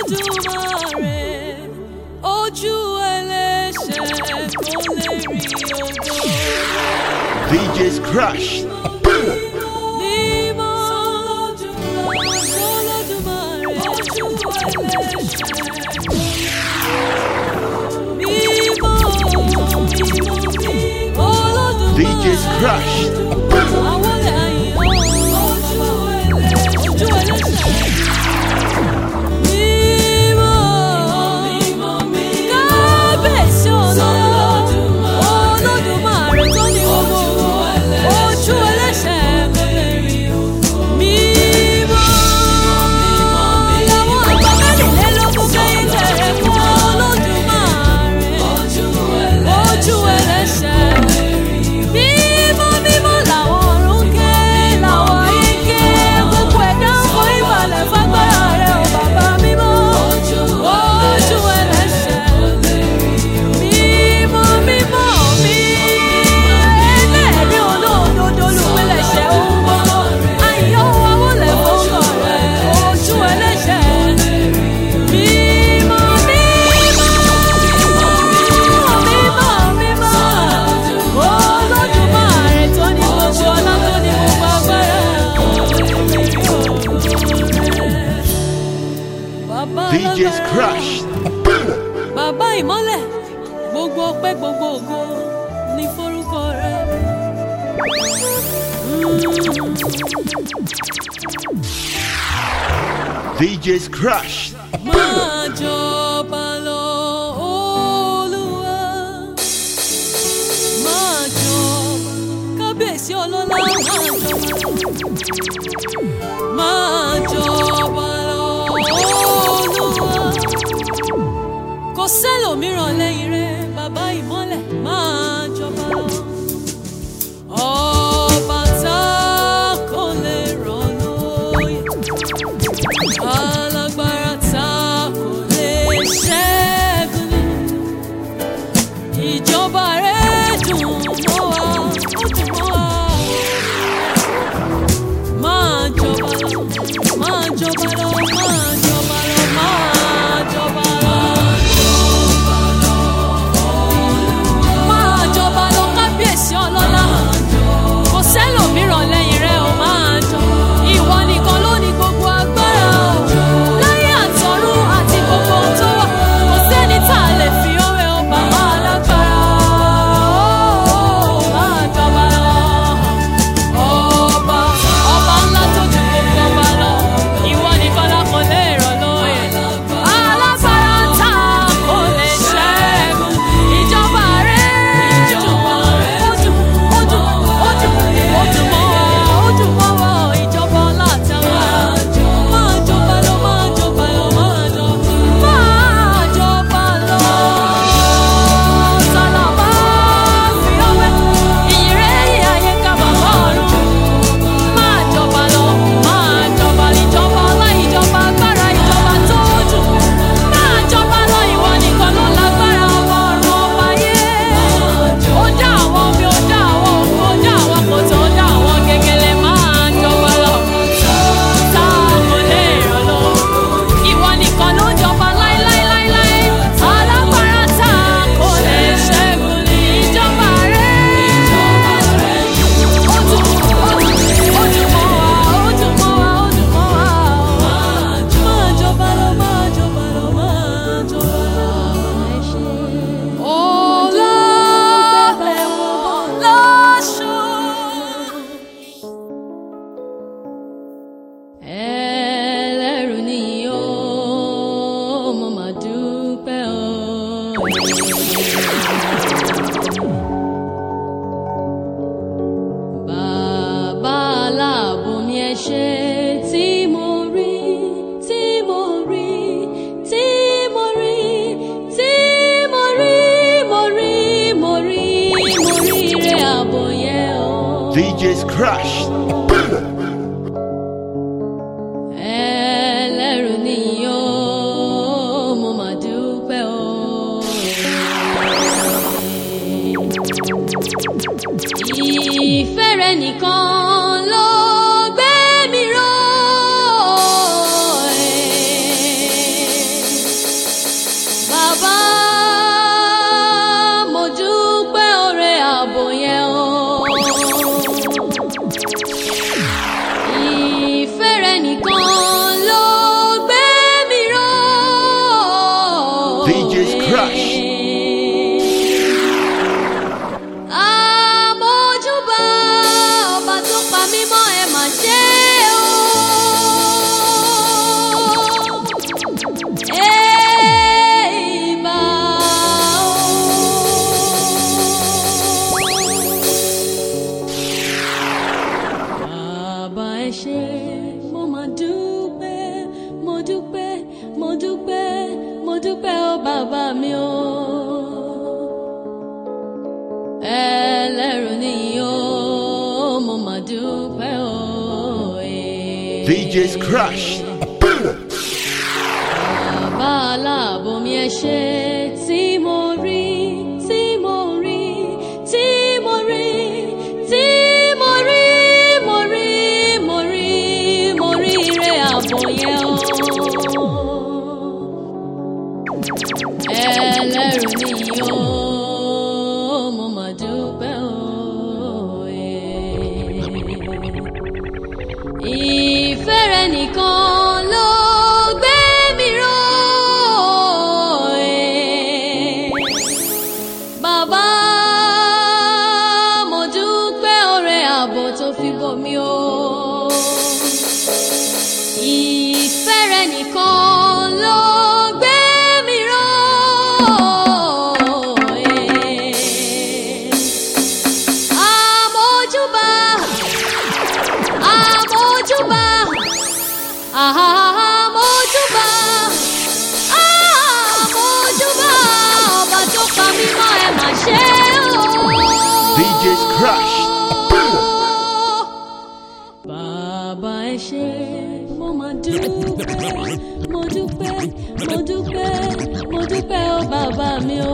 Olódùmarè ojú ẹlẹ́ṣẹ̀ kò lè rí ògo. DJ's Crush. Mímọ́ Olódùmarè ojú ẹlẹ́ṣẹ̀ kò lè rí ògo. Mímọ́ mímọ́ Olódùmarè DJ's Crush. àwọn lè àyìn ojú ẹlẹ́ṣẹ̀ ojú ẹlẹ́ṣẹ̀. Kábíyèsí Ọlọ́run, Olódùmarè tó ní gbogbo ojú ẹlẹ́ṣẹ̀ kò lè rí mímọ́. Làwọn àgbà mẹ́rìnlélógún kẹ́yìn tẹ̀rẹ̀ fún Olódùmarè ojú ẹlẹ́ṣẹ̀. Mímọ́ mímọ́ làwọn ọ̀run ké, làwọn ayé ké, gbogbo ẹ̀dá ń forí balẹ̀ fágbára rẹ̀ ò bàbá mímọ́. Ojú ẹlẹ́ṣẹ̀. Mímọ́ mímọ́ mi, ẹlẹ́rìí olódodo olùpilẹ̀ṣẹ̀ ohun gbogbo. Àyọ̀ wọlé fọ́kọ̀ rẹ̀, ojú ẹlẹ́ṣẹ̀. Mímọ́ mímọ́ mímọ́ mímọ́ Olódùmarè tó ní gbogbo ọlá tó ní gbogbo agbára. Bàbá DJ's alágbára. Crush. Bàbá ìmọ́lẹ̀ gbogbo ọpẹ́ gbogbo ògo ní forúkọ rẹ. DJ's Crush. Máa jọba lọ Olúwa. Máa jọba kábíyèsí ọlọ́lá máa jọba lọ. Máa jọba lọ Olúwa. Kò sẹ́lòmíràn lẹ́yìn rẹ bàbá ìmọ́lẹ̀ máa jọba lọ. Ọba tá kò lè rọ̀ lóyè. Alágbára tá kò lè ṣẹ́gun ni. Ìjọba rẹ̀ dùn mọ́ wa, ó dùn mọ́ wa. Máa jọba lọ, máa jọba lọ, máa jọba lọ, máa jọba lọ. Máa jọba lọ, kábíyèsí ọlọ́lá. Kò sẹ́lòmíràn lẹ́yìn rẹ̀ ó máa jọba. Ìwọ nìkan ló ní gbogbo agbára o. Láyé àtọ̀run àti gbogbo ohun tó wà. Kò sẹ́ni tá a lè fi òwe o bàbá alágbára. Ó máa jọba lọ. Ọba ọba ńlá tó ju gbogbo ọba lọ. Ìwọ nìkan la kò lè rọ̀ lóye. Alágbára tá a kò lè ṣẹ́gun. Ìjọba rẹ̀ dùn ó dùn ó dùn ó dùn ó dùn mọ́ wa ó dùn mọ́ wa ìjọba ọlá àtàwọn. Máa jọba lọ máa jọba lọ máa jọ máa jọba lọ. Sàlàbà fi ọwẹ́ ìyìnrere yìí ayé ká bàbá ọ̀run. Máa jọba lọ, máa jọba ìjọba ọlá, ìjọba agbára, ìjọba tó dùn. Máa jọba lọ, ìwọ nìkan ló lágbára ọba ọ̀run ọba ayé. Ó dá àwọn omi, ó dá àwọn òkú, ó dá àwọn kòtò, ó dá àwọn gègèlè. Máa jọba lọ, tá a kò lè rọ̀ lọ. Ìwọ nìkan ló jọba láíláíláíláí. Alágbára tá a kò lè ṣẹ́gun ní ìjọba rẹ̀. Ó dùn, ó dùn, ó dùn mọ́ wa, ó dùn mọ́ wa, ó dùn mọ́ wa. Máa jọba lọ, máa jọba lọ, máa jọba lọ. Ọlá ẹ̀wọ̀n láṣọ. Ẹlẹ́rù ni ó, mo máa dúpẹ́ o. Bàbá aláàbò mi ẹ ṣé tí mo rí, tí mo rí, tí mo rí, tí mo rí, mo rí, mo rí, mo rí ire ààbò yẹn o. DJ's Crush. Ẹlẹ́rù ni ó, mo máa dúpẹ́ o. Ìfẹ́ rẹ nìkan ló gbé mi ró. mo dúpẹ́ mo dúpẹ́ ó bàbá mi o. ẹlẹ́rù nìyí o mo mà dúpẹ́ o. eh. DJ's Crush. Bàbá aláàbò mi ẹ ṣé tí mo rí tí mo rí tí mo rí tí mo rí mo rí mo rí mo rí ire àbò yẹn o. Ẹlẹ́rù nìyí o, mo mà dúpẹ́ o. Ìfẹ́ rẹ nìkan ló gbé mi ró. Bàbá mo dúpẹ́ oore ààbò tó fi bò mí o. Ìfẹ́ rẹ nìkan ló gbé mi ró. Àmójúbà, àmójúbà, àmójúbà, àmójúbà, ọba tó pa mí mọ́ ẹ mà ṣe o. DJ's Crush. Bàbá ẹ ṣé, mo máa dúpẹ́, mo dúpẹ́, mo dúpẹ́, mo dúpẹ́ ó bàbá mi o.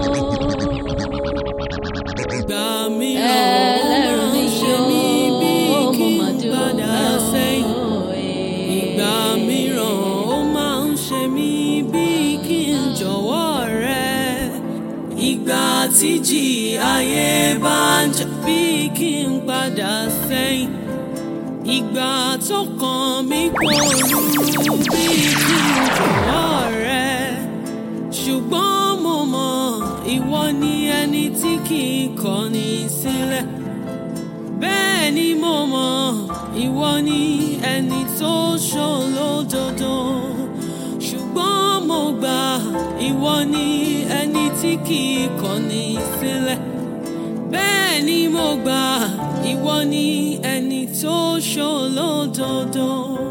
Ìgbà mìíràn ó Ẹlẹ́rù máa ń ni ṣe mí bí yóò, mo kí máa n dúpẹ́ padà sẹ́yìn. o. Ìgbà mìíràn ó máa ń ṣe mí bí kí n jọ̀wọ́ rẹ. Ìgbà tíjì ayé bá ń jà bí kí n padà sẹ́yìn. Ìgbà tó kàn mí kò rú bí kí n jọ̀wọ́ rẹ. Ṣùgbọ́n mo mọ̀ ìwọ ni ẹni tí kì í kọ̀ni sílẹ̀. Bẹ́ẹ̀ ni mo mọ̀ ìwọ ni ẹni tó ṣòlódodo. Ṣùgbọ́n mo gbà ìwọ ni ẹni tí kì í kọ̀ni sílẹ̀. Bẹ́ẹ̀ ni mo gbà ìwọ ni ẹni tó ṣòlódodo.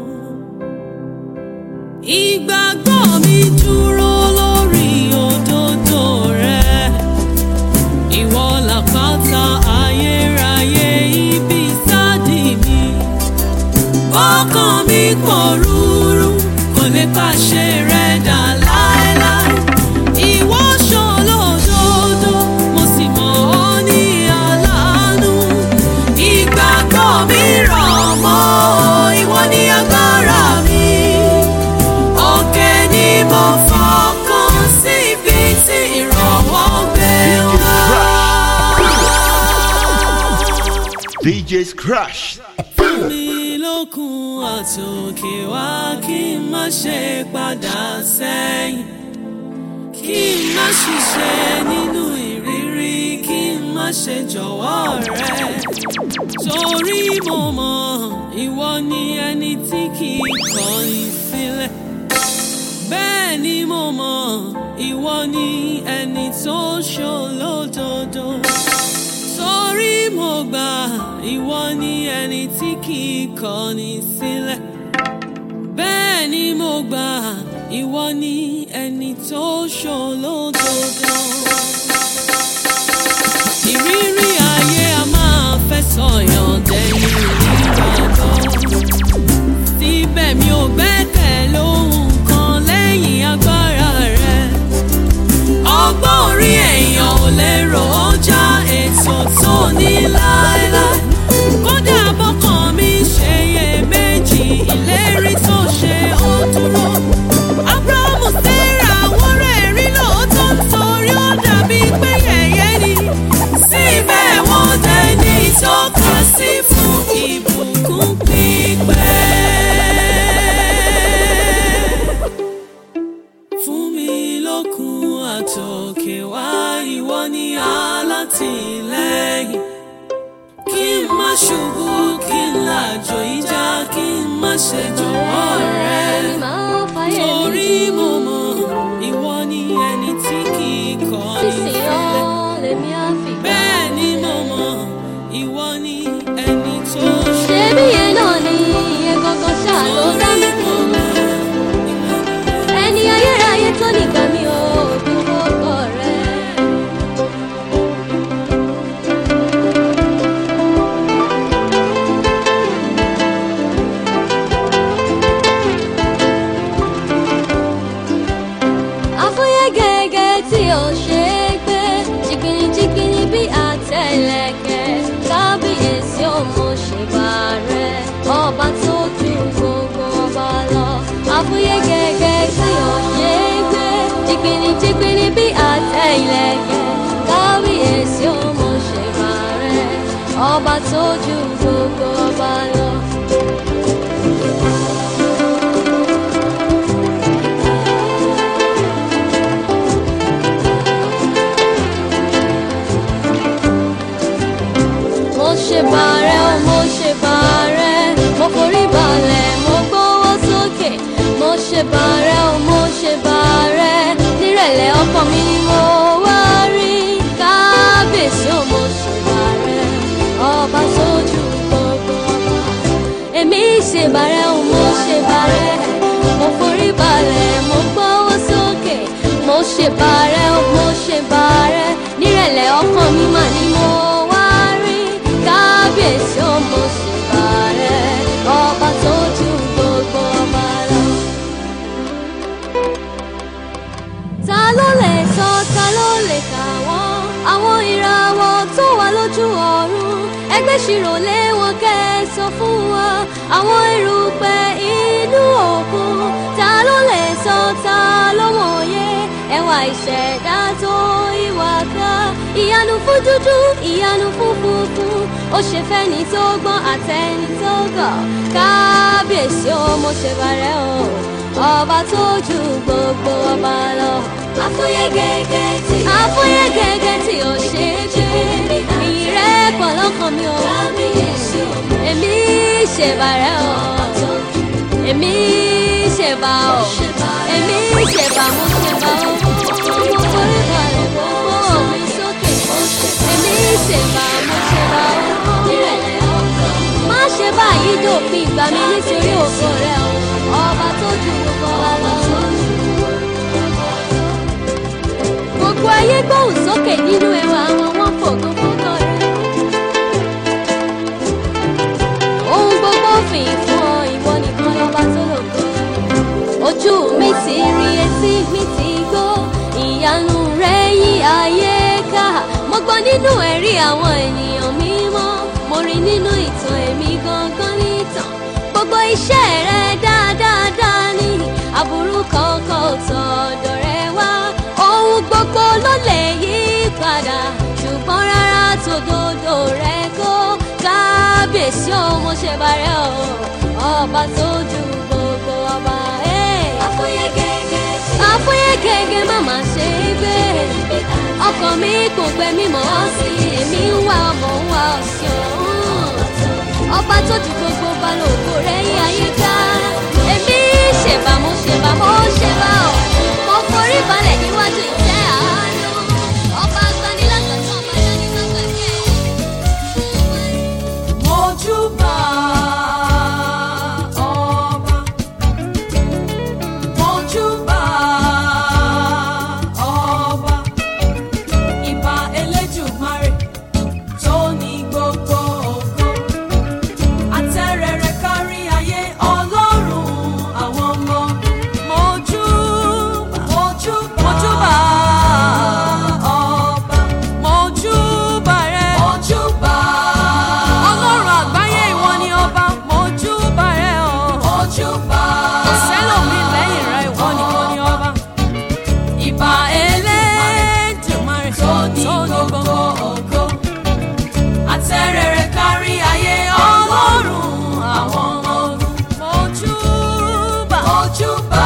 Ìgbàgbọ́ mi dúró lórí òdodo rẹ. Ìwọ làpáta ayérayé ibi sáàdì mi. Ọkàn mi pòrúurú kò lè pàṣẹ rẹ̀ dà láéláé. Ìwọ ṣòlódodo, mo sì mọ̀ ọ́ ní aláàánú. Ìgbàgbọ́ mi rọ̀ mọ́ ọ, ìwọ ni agbára mi. Òkè ni mo fọkàn sí ibi tí ìrànwọ́ gbé wá. DJ's Crush. mi lókun àtòkè wá kí n má ṣe padà sẹ́yìn kí n má ṣiṣẹ́ nínú ìrírí kí n má ṣe jọ̀wọ́ rẹ torí mo mọ̀ ìwọ ni ẹni tí kì í kọ̀ni sílẹ̀ bẹ́ẹ̀ ni mo mọ̀ ìwọ ni ẹni tó ṣòlódodo torí mo gbà ìwọ ni ẹni tí kì í kọ̀ni sílẹ̀ bẹ́ẹ̀ ni mo gbà ìwọ ni ẹni tó ṣòlódodo. ìrírí ayé a máa fẹ́ sọ̀yàn dẹ̀yìn nígbàgbọ́ síbẹ̀ mi ò gbẹ́kẹ̀ lóhun kan lẹ́yìn agbára rẹ ọgbọ́n orí èèyàn ò lérò ó já ètò tó ní láéláé kódà bọ́kàn mi ṣe iye méjì ìlérí tó ṣe ó dúró abrahamu sarah wọ́n rẹ̀ rí lóòótọ́ nítorí ó dàbí pé yẹ̀yẹ́ ni síbẹ̀ wọ́n dẹni ìtọ́ka sí fún ìbùkún pípẹ́ fún mi lókun àtòkè wá ìwọ ni alátìlẹ́yìn kí n má ṣubú kí n làjò ìjà kí n má ṣe jọ̀wọ́ rẹ torí mo mọ̀ ìwọ ni ẹni tí kì í kọ̀ ní sílẹ̀ bẹ́ẹ̀ ni mo mọ̀ ìwọ ni ẹni tó ṣe Ṣebí yẹn náà ni iye gangan ṣáà ló dá mi. torí mo mọ̀ ìwọ ni Ẹni ayé ò ṣe é gbé jìgìnìjìgìnì bí àtẹlẹkẹ kábíyèsí ò mo ṣe bá rẹ ọba tó ju gbogbo ọba lọ àfúyẹ́ gẹ́gẹ́ tí ò ṣe é gbé jìgìnìjìgìnì bí àtẹlẹkẹ kábíyèsí ò mo ṣe bá rẹ ọba tó ju gbogbo ọba lọ. mo ṣe bàrẹ̀ o mo ṣe bàrẹ̀ mo forí balẹ̀ mo gbówó sókè mo ṣe bàrẹ̀ o mo ṣe bàrẹ̀ nírẹ̀lẹ̀ ọkàn mi ni mo wá rí kábíyèsí o mo ṣe bàrẹ̀ ọba sójú gbogbo ọba èmi ṣe bàrẹ̀ o mo ṣe bàrẹ̀ mo forí balẹ̀ mo gbówó sókè mo ṣe bàrẹ̀ o mo ṣe bàrẹ̀ nírẹ̀lẹ̀ ọkàn mi mà ni mo wá rí kábíyèsí o mo ṣe bàrẹ̀ ọba tó ju gbogbo ọba lọ. ta ló lè sọ ta ló lè kà wọ́n àwọn ìràwọ̀ tó wà lójú ọ̀run ẹgbẹ́ ṣirò lé wọn kẹ́ ẹ sọ fún wa àwọn erùpẹ̀ inú òkun ta ló lè sọ ta ló mọ̀ye ẹwà ìṣẹ̀dá tó ìwà ká ìyanu fún dúdú ìyanu fún funfun ó ṣe fẹ́ni tó gbọ́n àtẹni tó gọ̀ kábíyèsí ó mo ṣe bàrẹ̀ o ọba tó ju gbogbo ọba lọ. àfúyẹ́ gẹ́gẹ́ tí àfúyẹ́ gẹ́gẹ́ tí ò ṣe é gbé ìyìn rẹ̀ pọ̀ lọ́kàn mi o. èmi ṣèbàrẹ̀ o èmi ṣèbà o èmi ṣèbà mo ṣèbà o mo forí balẹ̀ mo gbọ́ mi sókè èmi ṣèbà mo ṣèbà o má ṣe báyìí dòpin ìgbà mi nítorí ògo rẹ o ọba tó ju gbogbo wa lọ. gbogbo ayé gbóhùn sókè nínú ẹwà àwọn wọn fògo fógo rẹ. ohun gbogbo fìyìn fún ọ ìwọ nìkan lọba tó lògo. ojú mi ti rí etí mi ti gbọ́ ìyanu rẹ yí ayé ká mo gbọ́ nínú ẹ̀rí àwọn ènìyàn mímọ́ mo rí nínú ìtàn èmi gangan nìtàn gbogbo iṣẹ́ rẹ dáadáa ní aburú kankan ò tọ̀dọ̀ rẹ wá ohun gbogbo ló lè yí padà ṣùgbọ́n rárá tòdodo rẹ kó kábíyèsí o mo ṣe bàrẹ̀ o ọba tó ju gbogbo ọba. àfúyẹ́ gẹ́gẹ́ àfúyẹ́ gẹ́gẹ́ má má ṣe é gbé ọkàn mi kò gbẹ mímọ́ sí èmi ń wá ọmọ ń wá ọ̀sìn ọ̀hún ọba tó ju gbogbo balógo rẹ̀ yí ayé ká èmi ṣèbà mo ṣèbà mo ṣèbà ọ̀ mo forí balẹ̀ níwájú ìtẹ́ àánú ọba agbanilásọ̀tún ọba dání má gbàgbé. Mojúbà ọba. Mojúbà ọba. Ìbà Elédùmarè tó ní gbogbo ògo. Àtẹ́rẹrẹ kárí ayé Ọlọ́run àwọn ọmọ. Mojúbà. Mojúbà. Mojúbà ọba. Mojúbà rẹ. Mojúbà. Ọlọ́run àgbáyé ìwọ ni ọba. Mojúbà rẹ o. Mojúbà. Kò sẹ́lòmí lẹ́yìn rẹ ìwọ nìkan ni ọba. Ìbà Elédùmarè tó ní gbogbo ògo. Àtẹ́rẹrẹ kárí ayé Ọlọ́run àwọn ọmọ ogun. Mojúbà. Mojúbà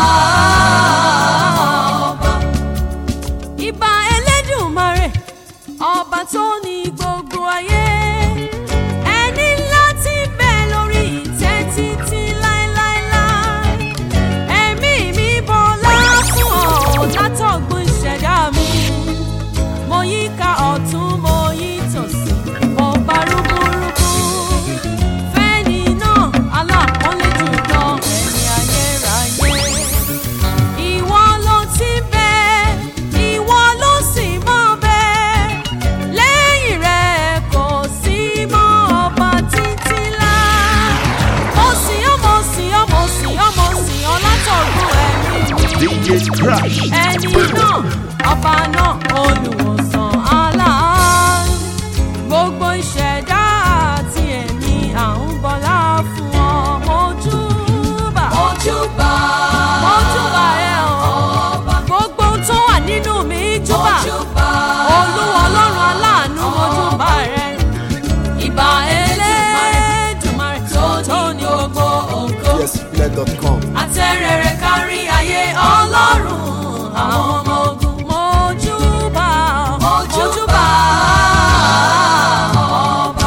ọba. Ìbà Elédùmarè ọba tó ní gbogbo ayé ẹni ńlá tí ń bẹ lórí ìtẹ́ títí láéláéláé ẹ̀mí mi bọlá fún ọ látọ̀gbọ́n ìṣẹ̀dá mi mo yí ká ọ̀tún mo yí tòsí mo bá rúkúrúkú fẹ́ni náà aláàpọ́nlé jùlọ ẹni ayérayé ìwọ ló ti bẹ ìwọ ló sì máa bẹ lẹ́yìn Crash. ẹni náà ọba náà olùwòsàn aláàánú gbogbo ìṣẹ̀dá àti ẹ̀mí à ń bọlá fún ọ mojúbà Ojúbà. mojúbà rẹ o gbogbo ohun tó wà nínú mi júbà Ojúbà. olúwa ọlọ́run aláàánú mojúbà rẹ ìbà Elédùmarè tó ní gbogbo ògo yesfilẹ.com. àtẹ̀rẹ̀rẹ̀ kárí ayé ọlọ́run àwọn ọmọ ogun mojúbà mojúbà ọba.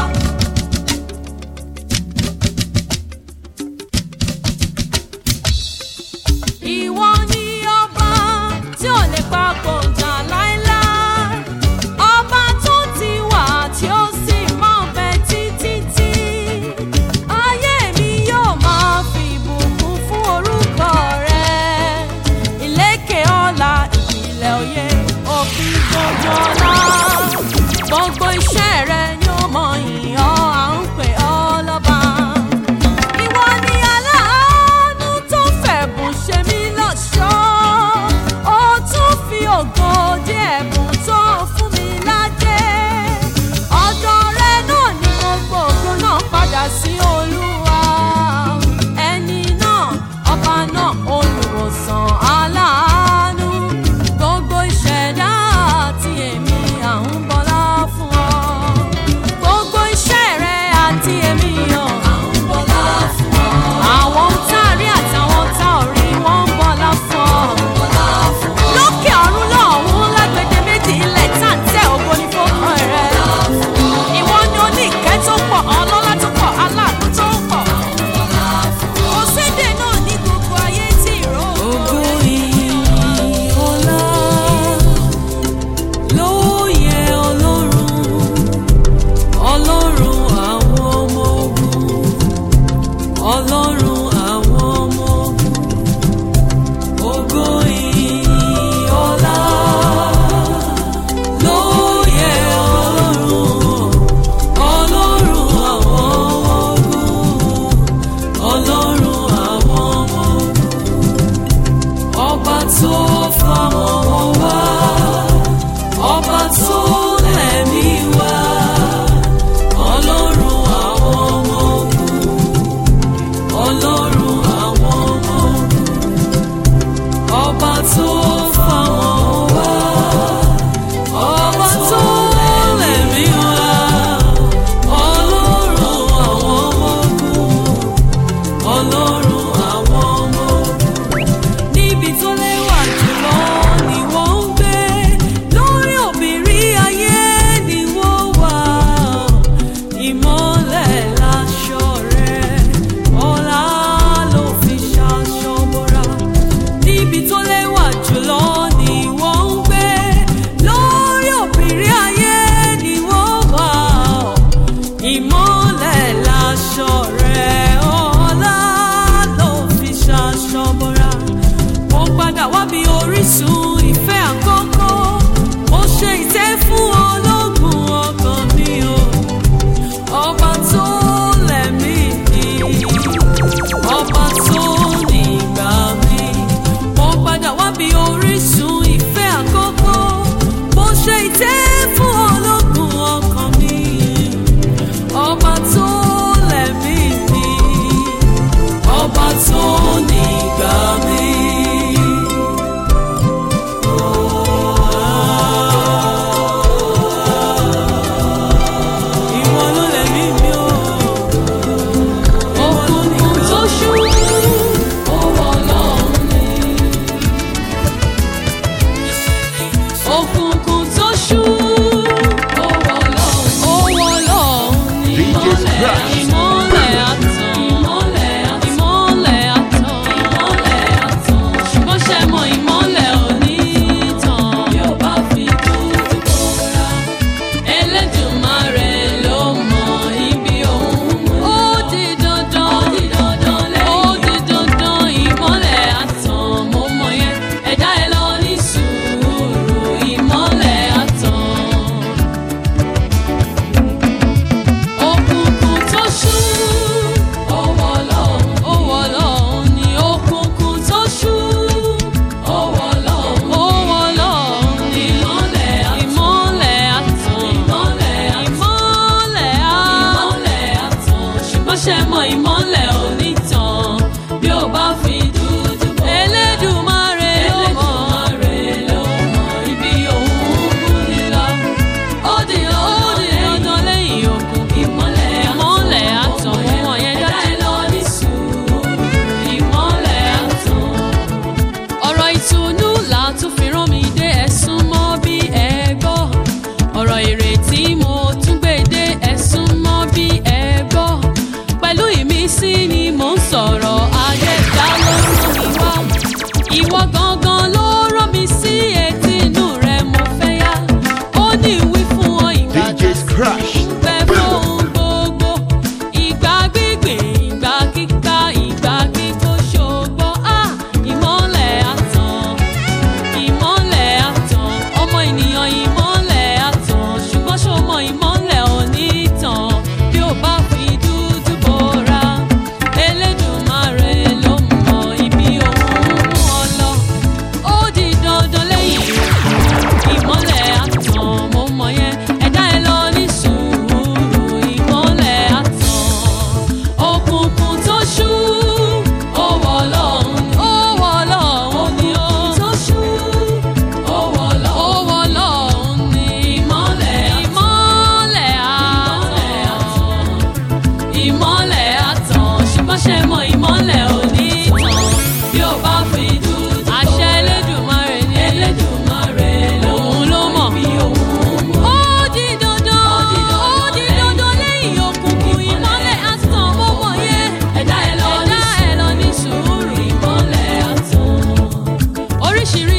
ìwọ ni ọba tí ò lè papọ̀ jà láéláé ọba tó ti wà tí ó sì máa bẹ títí tí ayé mi yóò máa fi ìbùkún fún orúkọ rẹ ìlékè ọlá ìpìlẹ̀ òye òfin gbogbo ọlá gbogbo iṣẹ́ rẹ ni ó mọ ìyàn à ń pè ọ́ lọ́ba ìwọ ni aláàánú tó fẹ̀bùn ṣe mí lọ́ṣọ̀ọ́ ó tún fi ògo dé ẹ̀bùn tó fún mi ládé ọ̀dọ̀ rẹ náà ni gbogbo ògo náà padà sí olúwa ẹni náà ọba náà olùwòsàn aláàánú gbogbo ìṣẹ̀dá àti èmi à ń bọlá fún ọ gbogbo iṣẹ́ rẹ àti èmi ọ̀ à ń bọlá fún ọ àwọn tá a rí àtàwọn tá ò rí wọ́n ń bọlá fún ọ lókè ọ̀run lọ́hùn lágbèdè méjì ilẹ̀ tá à ń tẹ ògo ní fọ́kàn rẹ ìwọ ni ó ní ìkẹ́ tó pọ̀ ọlọ́lá tó pọ̀ aláàánú tó pọ̀ kò sédè náà ní gbogbo ayé tí ìró Ògo ìyìn ọlá ló yẹ Ọlọ́run, Ọlọ́run àwọn ọmọ ogun, Ọlọ́run àwọn ọmọ ogun. Ògo ìyìn ọlá ló yẹ Ọlọ́run, Ọlọ́run àwọn ọmọ ogun, Ọlọ́run àwọn ọmọ ogun ọba tó fọmọ wá ọba tó lẹ̀mí wá ọlọ́run àwọn ọmọ ogun ọlọ́run àwọn ọmọ ogun ọba tó fọmọ wá ọba tó lẹ̀mí wá ọlọ́run àwọn ọmọ ogun ọlọ́run àwọn ọmọ ogun níbi tó lẹ́wà jùlọ ni wọ́n ń gbé lórí òbírí ayé ni wọ́n wà ìmọ́lẹ̀ láṣọ rẹ̀ ọlá ló fi ṣaṣọ bora níbi tó lẹ́wà jùlọ ni wọ́n ń gbé lórí òbírí ayé ni wọ́n wà ìmọ́lẹ̀ láṣọ rẹ̀ ọlá ló fi ṣaṣọ bora mo padà wá bí orísun ìfẹ́ àkọ́kọ́ mo ṣe ìtẹ́ fún ológun ọkàn mi o ọba tó lẹ̀mí mi ọba tó nígbà mi mo padà wá bí orísun ìfẹ́ àkọ́kọ́ mo ṣe ìtẹ́ fún ológun ọkàn mi ọba tó lẹ̀mí mi ọba tó nígbà mi. Ìwọ ló lẹ̀mí mi o. òkùnkùn tó ṣú owó ọlọ́run ni. òkùnkùn tó ṣú owó ọlọ́run owó ọlọ́run ni. DJ's Crash. ìmọ́lẹ̀ àtàn ìmọ́lẹ̀ àtàn ìmọ́lẹ̀ àtàn ìmọ́lẹ̀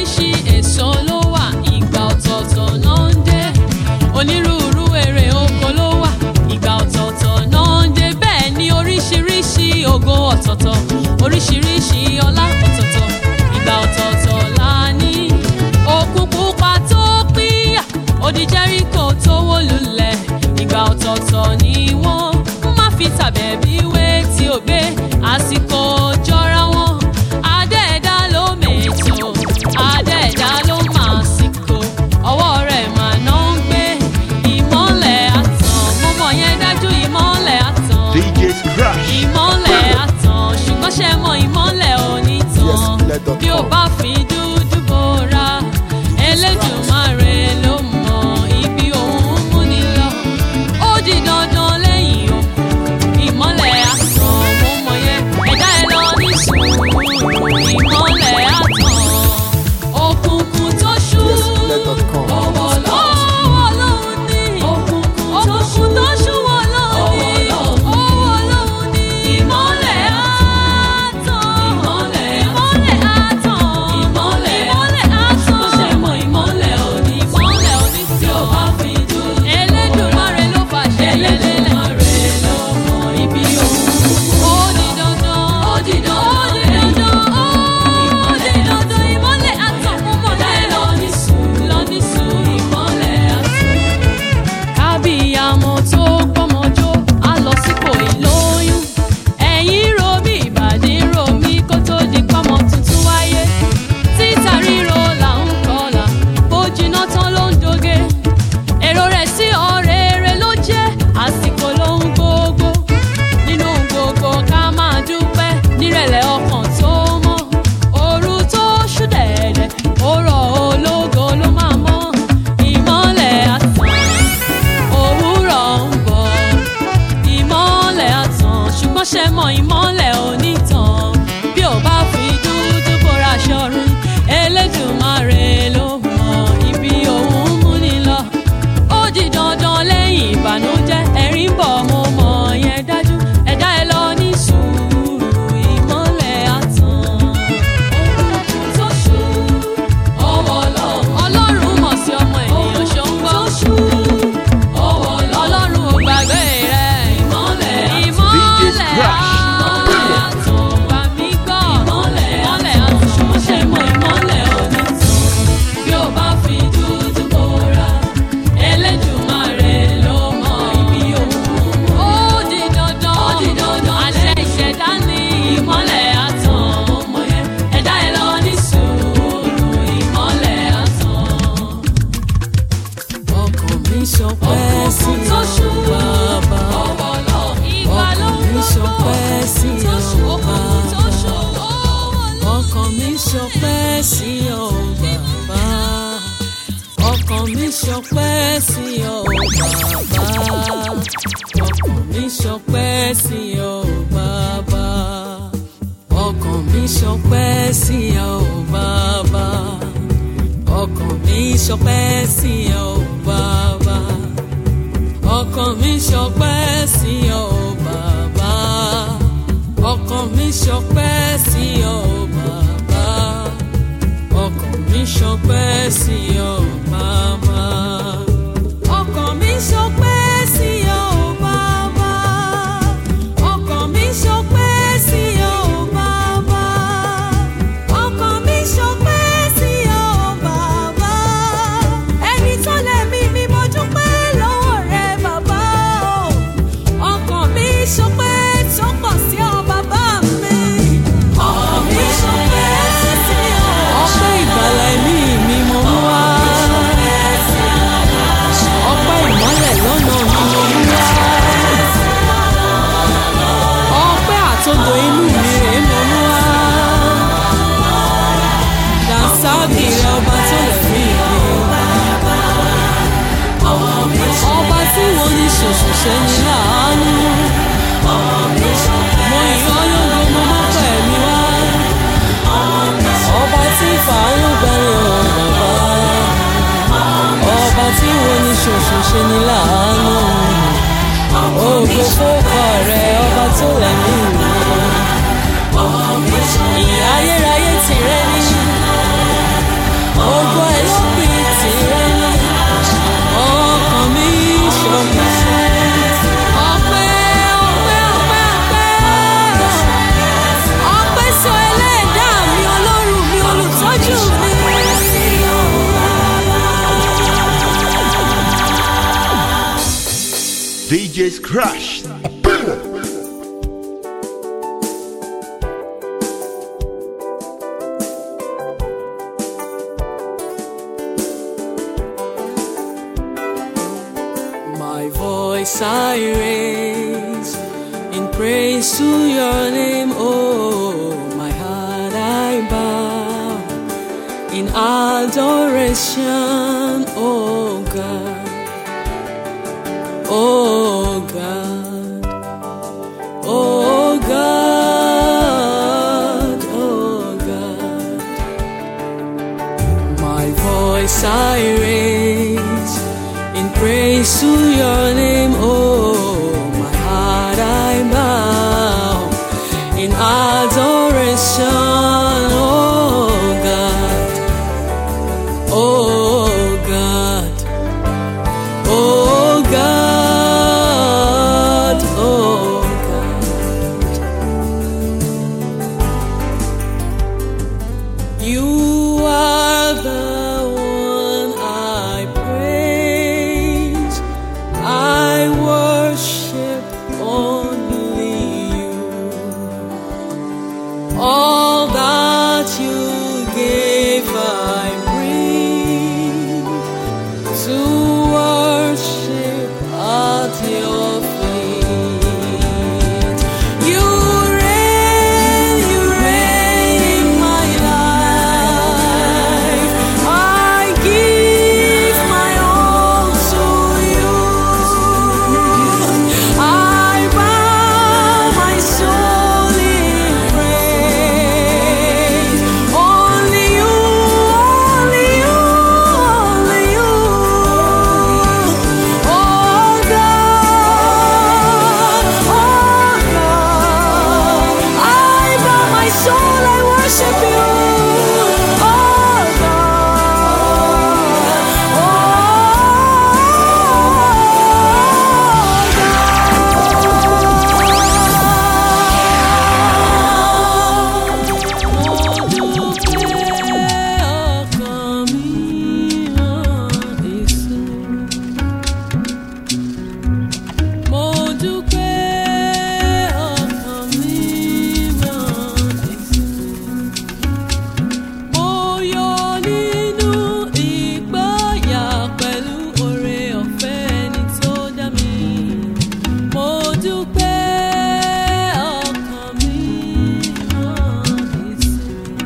oríṣiríṣi èso ló wà ìgbà ọ̀tọ̀ọ̀tọ̀ náà ń dé onírúurú èrè oko ló wà ìgbà ọ̀tọ̀ọ̀tọ̀ náà ń dé bẹ́ẹ̀ ni oríṣiríṣi ògo ọ̀tọ̀ọ̀tọ̀ oríṣiríṣi ọlá ọ̀tọ̀ọ̀tọ̀ ìgbà ọ̀tọ̀ọ̀tọ̀ la ní òkun pupa tó pínyà odi Jẹ́ríkò tó wó lulẹ̀ ìgbà ọ̀tọ̀ọ̀tọ̀ ni wọ́n má fi tàbẹ̀bí wé tí ò gbé àsìkò jọra wọn adẹ́ẹ̀dá ló mètò adẹ́ẹ̀dá ló máa sìkò ọwọ́ rẹ̀ mà náà ń gbé ìmọ́lẹ̀ àtàn mo mọ̀ yẹn dájú ìmọ́lẹ̀ àtàn DJ's Crush. ìmọ́lẹ̀ àtàn ṣùgbọ́n ṣe mọ ìmọ́lẹ̀ onítàn Yes, let us bí o come. bá fi dúdú bora Elédùmarè ló mọ ibi òun mú ni lọ ó di dandan lẹ́yìn òkú ìmọ́lẹ̀ àtàn mo mọ yẹn ẹ̀dá ẹ lọ ní sùúrù ìmọ́lẹ̀ àtàn òkùnkùn tó ṣú let us come. ọwọ́ lọ́wọ́ ní òkùnkùn tó ṣú wọ́ lọ́wọ́ ní ọwọ́ lọ́wọ́ ní ìmọ́lẹ̀ àtàn ìmọ́lẹ̀ àtàn ìmọ́lẹ̀ àtàn ṣe mọ ìmọ́lẹ̀ òní ìmọ́lẹ̀ òní tí o bá fi dùn Elédùmarè ló fàṣẹ Elédùmarè ló mọ ibi òun ó di dandan ó di dandan ó di dandan ìmọ́lẹ̀ àtàn mo mọ̀ láì lọ ní sùn lọ ní sùn ìmọ́lẹ̀ àtàn kábíyàmọ tó gbọmọjó á lọ sípò ìlóyún ẹ̀yìn ro bí ìbàdí ro mí kó tó di pọ́mọ tuntun wáyé títa ríro là ń kọlà bó jiná tán ló ń doge èrò rẹ̀ sí ọ̀rẹ́ rẹ̀ ló jẹ́ àsìkò ló ń gbogbo nínú gbogbo ká máa dúpẹ́ nírẹ̀lẹ̀ ọkàn tó mọ́ òru tó ṣú dẹ̀dẹ̀ ó rọ̀ ológo ló máa mọ́ ìmọ́lẹ̀ àtàn òwúrọ̀ ń bọ̀ ìmọ́lẹ̀ àtàn ṣùgbọ́n ṣe mọ ìmọ́lẹ̀ onítàn bí ò bá fi dúdú bóra ṣọrun Elédùmarè ló mọ ibi òun mú ni lọ ó di dandan lẹ́yìn ìbànújẹ́ ẹ̀rín bọ̀ mo mọ̀ yẹn dájú ẹ̀dá ẹ lọ ní sùúrù ìmọ́lẹ̀ àtàn òkùnkùn tó ṣú ọwọ́ ọlọ́run ọlọ́run mọ̀ sí ọmọ ènìyàn ṣó ń gbọ́ ọwọ́ ọlọ́run ò gbàgbé rẹ̀ ìmọ́lẹ̀ ìmọ́lẹ̀ Crush. àtàn gbà mí gbọ́ ìmọ́lẹ̀ àtàn ṣùgbọ́n ṣe mọ ìmọ́lẹ̀ onítàn bí ó bá fi dúdú bóra Elédùmarè ló mọ ibi òun ó di dandan ó di dandan àṣẹ ìṣẹ̀dá ní ìmọ́lẹ̀ àtàn ọmọ yẹn ẹ̀dá ẹ̀ lọ ní sùúrù ìmọ́lẹ̀ àtàn ọkàn mi ṣọpẹ́ sí òkùnkùn tó ṣú ọ bàbá ọwọ́ lọ ìgbà ló ń ọkàn mi ṣọpẹ́ sí tó ọ ṣú òkùnkùn tó ṣú bàbá ọwọ́ lọ. ọkàn mi ṣọpẹ́ sí ọ bàbá ọkàn mi ṣọpẹ́ sí ọ bàbá ọkàn mi ṣọpẹ́ sí ọ bàbá ọkàn mi ṣọpẹ́ sí ọ bàbá ọkàn mi ṣọpẹ́ sí ọ bàbá ọkàn mi ṣọpẹ́ sí ọ bàbá ọkàn mi ṣọpẹ́ sí ọ bàbá ọkàn mi ṣọpẹ́ sí ọ bàbá ọkàn mi ṣọpẹ́ sí ọ bàbá ọkàn mi ṣọpẹ́ sí ọ bàbá ọkàn mi ṣọpẹ́ sí ọ bàbá ẹni tó lẹ́mí mi mo dúpẹ́ lọ́wọ́ rẹ bàbá o ọkàn mi ṣọpẹ́ tó pọ̀ sí ọ bàbá mi ọkàn mi ṣọpẹ́ sí ọ. ọpẹ́ ìgbàlà ẹ̀mí mi mo mú wá ọpẹ́ ìmọ́lẹ̀ lọ́nà mi mo mú wá ọpẹ́ àtòdò inú mi rèé mo mú wá dànsáàgì rẹ ọba tó lè rí ìgbé ọba tí wọ́n ní ṣoṣo ṣe ní láàánú mo yàn lógo mo mọ́ pẹ̀mí wá ọba tí fàánú gbẹ̀rẹ̀ ọ̀ bàbá ọba tí wọ́n ní ṣoṣo ṣe ní láàánú ògo fókọ rẹ ọba tó lẹ́mí mi ìyá ayérayé tìrẹ ní ògo ẹ̀ ló pin tìrẹ lọ. Ọkàn mi ṣọ̀gbọ́n. Ọpẹ́, ọpẹ́, ọpẹ́, ọpẹ́. Ọpẹ́ sọ ẹlẹ́dàá mi, Ọlọ́run mi, olùtọ́jú mi. DJ's Crash. My voice I raise in praise to your name, oh, my heart I bow in adoration, oh God, oh God, oh God, oh God. My voice I raise in praise to your name, oh, my heart I bow in adoration, oh God, oh God, oh God, oh God. You are the one I praise. I worship only you. All that you gave, I bring to worship at your feet. You reign, you reign in my life. I give my all to you. I bow my soul in praise. Only you, only you, only you. Oh God, oh God, I bow my soul, I worship you. Oh Mo dúpẹ́ ọkàn mi mọ́ Jésù. Mo yọ nínú ìgbáyà pẹ̀lú oore ọ̀fẹ́ ẹni tó dá mi. Mo dúpẹ́ ọkàn mi mọ́ Jésù.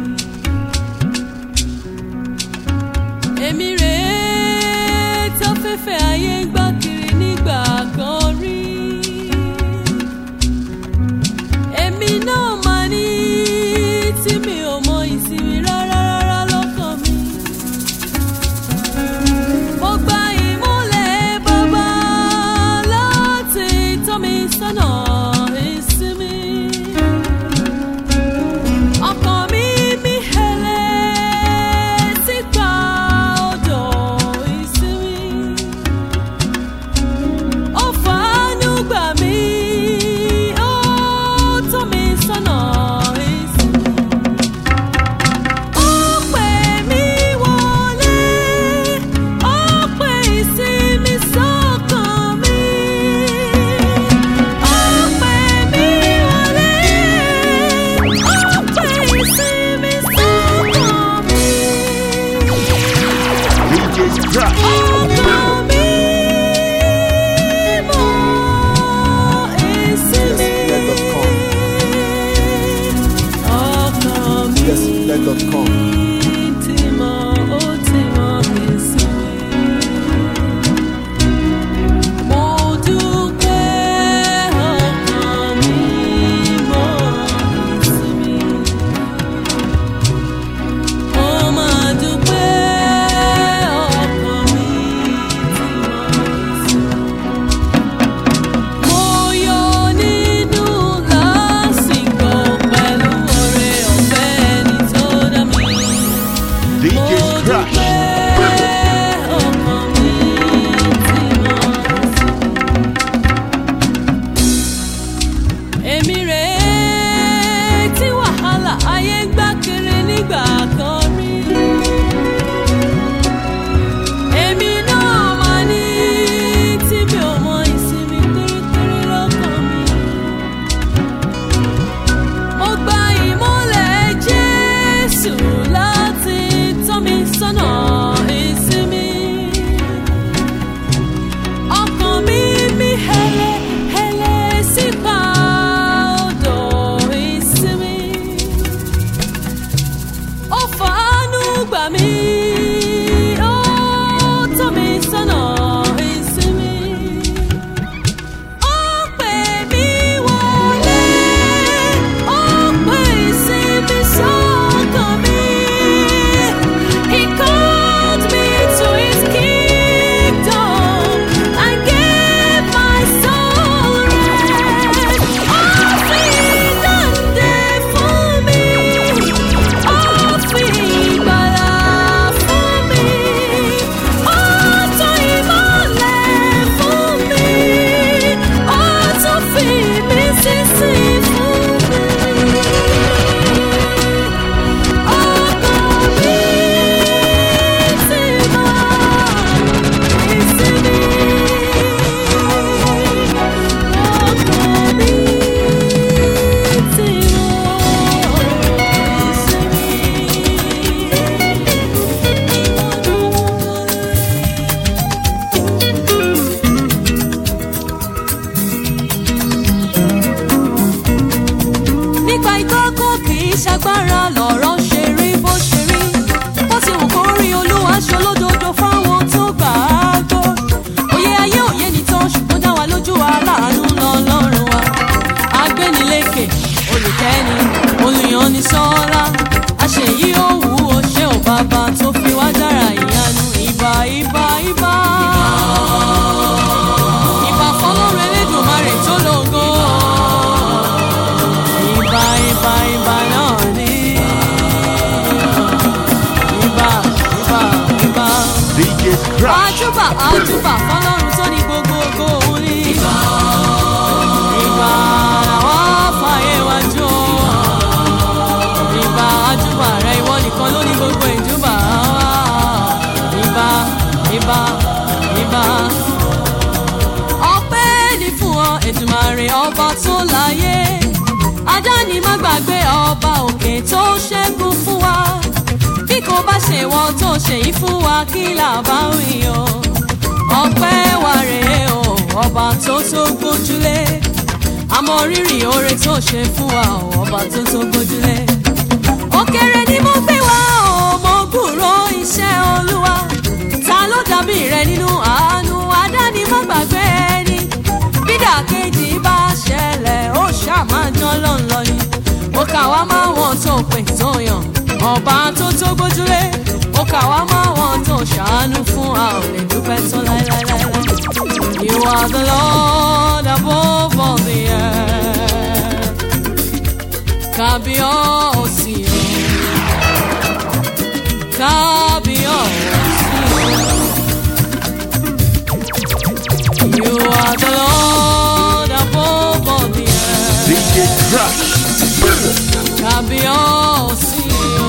Èmi rèé tó fẹ́fẹ́ ayé ń gbá kiri nígbà kan rí. Èmi náà máa ní tí mi ò mọ ìsinmi rárá rárá lọ́kàn mi. Mo gba ìmúlẹ̀ bàbá láti tọ́ mi sọ́nà ìsinmi. Ọkàn mi mí hẹlẹ̀ sípa odò DJ's Crush. àjùbà àjùbà fọlọ́run tó ní gbogbo ògo òun ní. ìgbà ìgbà àwọn fàyè wájú o. ìgbà àjùbà rẹ ìwọ nìkan ló ní gbogbo ìjùbà. ìgbà ìgbà ìgbà. ọpẹ́ ní fún ọ ètùmàrè ọba tó láyé. adáni má gbàgbé ọba òkè tó ṣẹ́gun fún wa bí kò bá ṣe wọn tó ṣe yìí fún wa kí là bá wí o ọpẹ́ wa rèé o ọba tó tó gbójúlé àmọ́ rírì oore tó ṣe fún wa o ọba tó tó gbójúlé òkèrè ni mo gbé wá o mo gbúrò iṣẹ́ olúwa ta ló dàbí rẹ nínú àánú adáni má gbàgbé ẹni bídà kejì bá ṣẹlẹ̀ ó ṣàmájọ́ lọ́nlọ́ ni ó kà wá máa wọn tó pè tó yàn ọba tó tó gbójúlé ó kà wá máa wọn tó ṣàánú fún a ò lè dúpẹ́ tán láéláéláé. You are the Lord above all the earth. Kábíyọ̀sí o. Kábíyọ̀sí o. You are the Lord above all the earth. DJ's Crush. Kábíyọ̀sí o.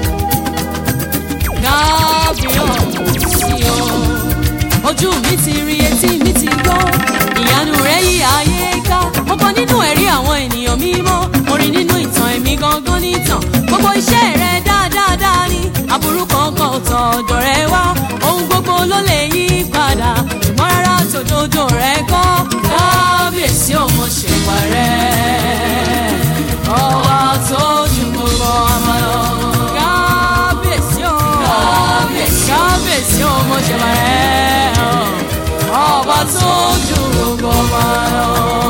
Kábíyọ̀sí o. Ojú mi ti rí etí mi ti gbọ́. Ìyanu rẹ̀ yí ayé ká. Mo gbọ́ nínú ẹ̀rí àwọn ènìyàn mímọ́. Mo rí nínú ìtàn èmi gangan nìtàn. Gbogbo iṣẹ́ rẹ̀ dáadáa ni. Aburú kankan ò tọ̀ ọ̀dọ̀ rẹ̀ wá. Ohun gbogbo ló lè yí padà. Ṣùgbọ́n rárá tòdodo rẹ̀ kọ́. Kábíyèsí ò mo ṣèwà rẹ̀ ọba tó ju gbogbo ọmọ lọ. kábíyèsí o kábíyèsí o mo ṣe máa rẹ̀ ọba tó ju gbogbo ọmọ lọ.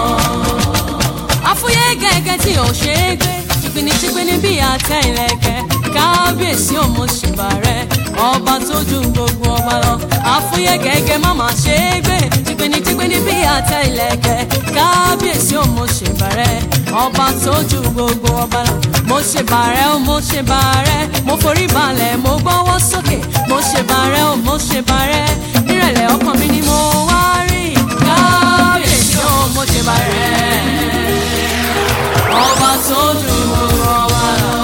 àfúyẹ́ gẹ́gẹ́ tí ò ṣe é gbé jìgbìnìjìgbìnì bí àtẹ ìlẹ̀kẹ̀ kábíyèsí ò mo ṣe máa rẹ̀ ọba tó ju gbogbo ọmọ lọ. àfúyẹ́ gẹ́gẹ́ má máa ṣe é gbé jìgbìnìjìgbìnì bí àtẹ ìlẹ̀kẹ̀ kábíyèsí ò mo ṣe máa rẹ̀ ọba tó ju gbogbo ọba lọ. mo ṣe bàrẹ́ o mo ṣe bàrẹ́ mo forí balẹ̀ mo gbọ́wọ́ sókè mo ṣe bàrẹ́ o mo ṣe bàrẹ́ nírẹ̀lẹ̀ ọkàn mi ni mo wá rí kábíyèsí o mo ṣe bàrẹ́ ọba tó ju gbogbo ọba lọ.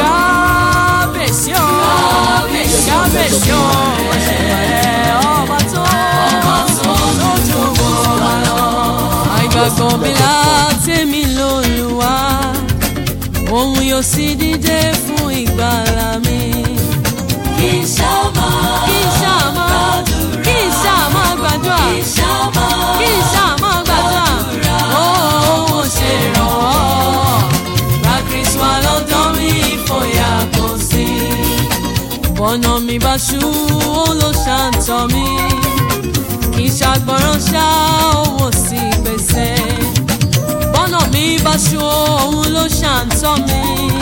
kábíyèsí o kábíyèsí o mo ṣe bàrẹ́ ọba tó ju gbogbo ọba lọ. àìgbàgbọ́ mi láti mi lóluwà òun yóò sì dìde fún ìgbàlà mi. kì í ṣàmà kì í ṣàmà kì í ṣàmà gbàdúrà kì í ṣàmà kì í ṣàmà gbàdúrà ó ó ṣe ìrànwọ́ gba kristu alọ́dọ́ mi ìfòyà kò sí. bọ́nà mi bá ṣú ó ló ṣàǹtọ̀ mi kì í ṣàgbọ́ràn ṣá owó sí gbèsè bọ́nà mi bá ṣú òun ló ṣàǹtọ́ mi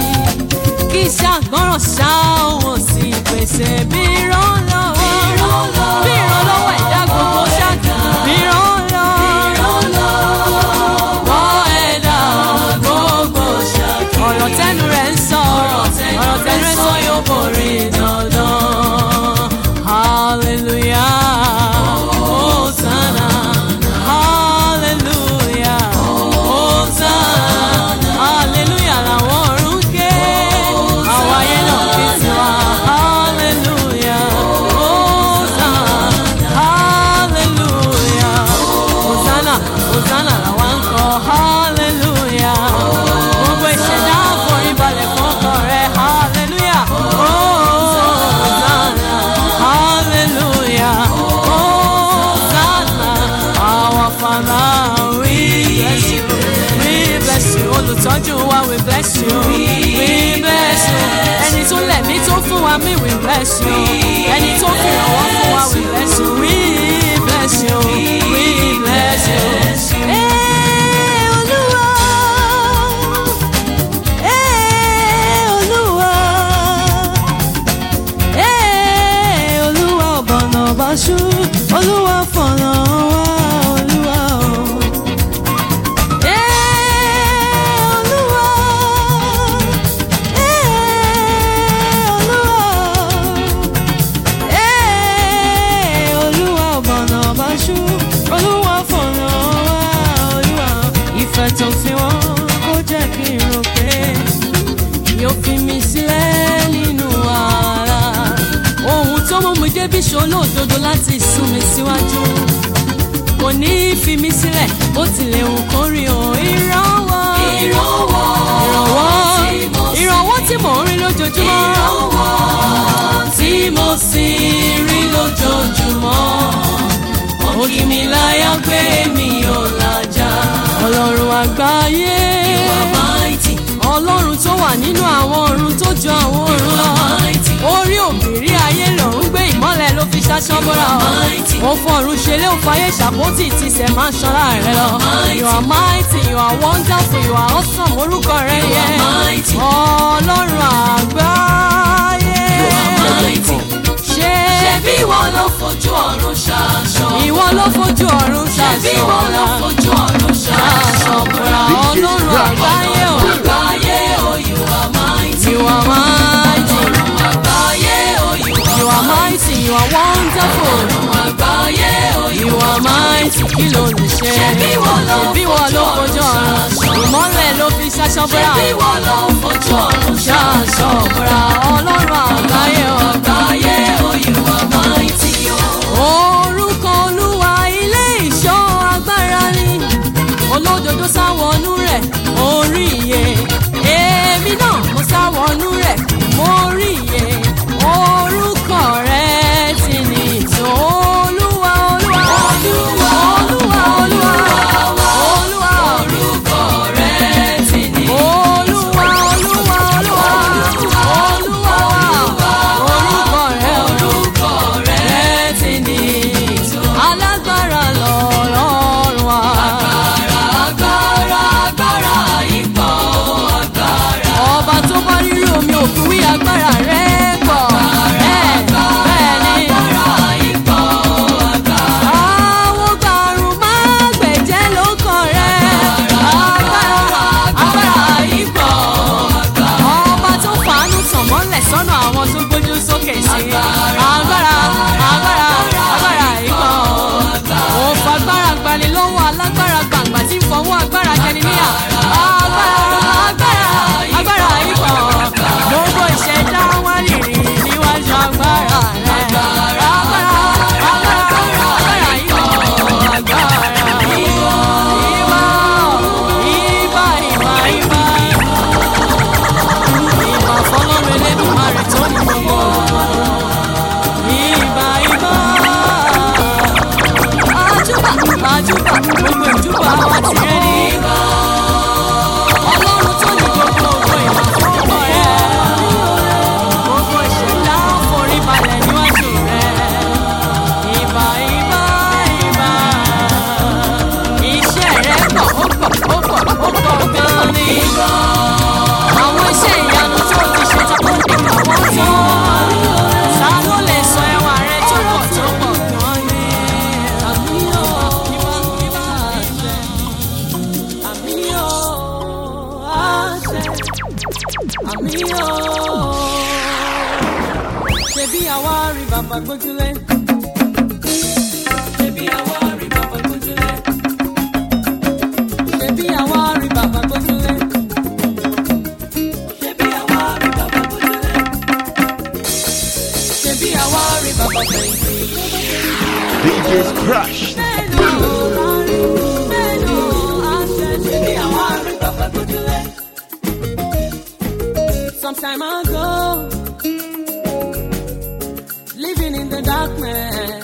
kì í ṣàgbọ́ràn ṣá òun sì pèsè bí ìrànlọ́wọ́ bí ìrànlọ́wọ́ ẹ̀dá gbogbo ṣáàtì bí ìrànlọ́wọ́ wọ́n ẹ̀dá gbogbo ṣáàtì ọ̀rọ̀ tẹnu rẹ̀ ń sọ ọ̀rọ̀ tẹnu rẹ̀ ń sọ yóò borí dandan hallelujah hosanna hallelujah hosanna hallelujah làwọn ọ̀run ké àwọn ayé náà ké tiwa hallelujah hosanna hallelujah hosanna hosanna làwọn ń kọ hallelujah gbogbo ìṣẹ̀dá àforíbalẹ̀ fọ́kàn rẹ̀ hallelujah hosanna hallelujah hosanna our father we bless you we bless you olùtọ́jú wa we bless you we bless you ẹni tó lẹ̀mí tó fún wa mí we bless you ẹni tó fi ìrànwọ́ fún wa we bless you we bless you we bless you. Ee, Olúwa. Ee, Olúwa. Ee, Olúwa ọ̀bọ̀nà ọ̀bàṣú Olúwa fọ̀nà wá Olúwa o. Ee, Olúwa. Ee, Olúwa. Ee, mú mi débi ṣolódodo láti sún mi síwájú kò ní í fi mí sílẹ̀ bó tilẹ̀ hùn kó rí o ìrànwọ́ ìrànwọ́ ìrànwọ́ ìrànwọ́ tí mò ń rí lójoojúmọ́ ìrànwọ́ tí mo sì rí lójoojúmọ́ ó kì mí láyà pé mi ò làjà ọlọ́run àgbáyé mighty ọlọ́run tó wà nínú àwọn ọ̀run tó ju àwọn ọ̀run lọ mighty. orí òbírí ayé lòún gbé ìmọ́lẹ̀ ló fi ṣaṣọ bọ́ra ọ mighty. ó fọ̀run ṣeré ó fayé ṣàpótì tìṣẹ̀ máa ń ṣọ́ra rẹ lọ mighty. you are mighty you are wonderful you are awesome orúkọ rẹ You yẹ are mighty. ọlọ́run àgbáyé mighty. ṣé ṣebí ìwọ ló fojú ọ̀run ṣaṣọ. ìwọ ló fojú ọ̀run ṣebí ìwọ ló ṣàṣọ fojú ọ̀run ṣaṣọ. ṣàṣọ̀bùrà ọlọ́run àgbáyé o àgbáyé o you are mighty. you are mighty ọ̀run àgbáyé o you you are are mighty you are wonderful. ọ̀run àgbáyé o you You are mighty, kí ló lè ṣe? Ṣebí ìwọ ló Ṣebí ìwọ ló fojú ọ̀run ṣaṣọ. Ìmọ́lẹ̀ ló fi ṣaṣọ búra. ṣebí ìwọ ló fojú ọ̀run Ṣaṣọ búra ọlọ́run àgbáyé o. àgbáyé o you are mighty o. Orúkọ Olúwa ilé ìṣọ́ agbára ni. Olódodo sáwọnú rẹ̀, orí iye. Èmi náà mo sáwọnú rẹ̀, mo rí iye. Orúkọ rẹ̀ ti ní ìtò Olúwa Olúwa. Olúwa, Olúwa Olúwa. Olúwa orúkọ rẹ̀ ti ní. Olúwa Olúwa Olúwa Olúwa orúkọ rẹ̀ orúkọ rẹ̀ rẹ̀ ti ní alágbára lọ́lọ́run wa. agbára agbára ipò agbára. Ọba tó bá rírì omi òkun wí agbára rẹ̀ pọ̀. Bẹ́ẹ̀ bẹ́ẹ̀ ni. agbára ipò agbára. Àwọn gbàrún máa gbẹ̀jẹ́ ló kàn rẹ̀. Agbára agbára ipò ọba tó fàánú tàn mọ́lẹ̀ sọ́nà àwọn tó gbójú sókè sí i. agbára agbára agbára ikọ̀. ó fagbára gbani lọ́wọ́ alágbára gbàǹgbà tí ń fọwọ́ agbára jẹni níyà. agbára agbára agbára ikọ̀. gbogbo ìṣẹ̀dá wá rìnrìn níwájú agbára rẹ̀. agbára agbára agbára ikọ̀. agbára ìwọ ìwọ ìbà ìbà ìbà ìbà fọlọ́run elédùnmarè tó ní gbogbo ìbà ìbà àjùbà àjùbà gbogbo ìjùbà wa ti rẹ ní ìbà ọlọ́run tó ní gbogbo ògo ìbà fọwọ́ rẹ gbogbo ìṣẹ̀dá forí balẹ̀ níwájú rẹ ìbà ìbà ìbà iṣẹ́ rẹ pọ̀ ó pọ̀ ó pọ̀ ó pọ̀ gan-an ní ìbà àwọn iṣẹ́ ìyanu tó ti ṣe ta kó lè kà wọ́n tán. ta ló lè sọ ẹwà rẹ tó pọ̀ tó pọ̀ gan ni. àmì ò ìwà ìwà àṣẹ. àmì ò àṣẹ. àmì ò. ṣebí àwa rí bàbá gbójúlé. ṣebí àwa rí bàbá gbójúlé. ṣebí àwa rí bàbá gbójúlé. ṣebí àwa rí bàbá bójúlé. ṣebí àwa rí bàbá fẹ̀yìntì. DJ's Crush. ṣebí àwa rí bàbá bójúlé. Some time ago, living in the darkness.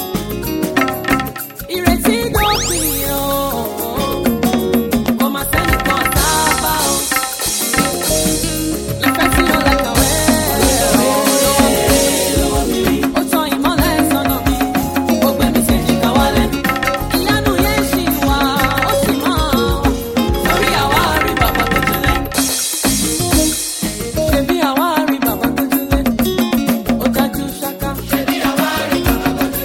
Ìrètí dópin o, kò má sẹ́nìkan sábà o. Ìfẹ́ tí ó lẹ́kọ̀ọ́ ó tan ìmọ́lẹ̀ sọ́nà mi, ó gbé mi sí ìjìká wálé. Ìyanu yẹn ṣì wà, ó sì máa wà. Torí àwa rí bàbá bójúlé. Ṣebí àwa rí bàbá gbójúlé, ó dájú ṣáká. Ṣebí àwa rí bàbá bójúlé.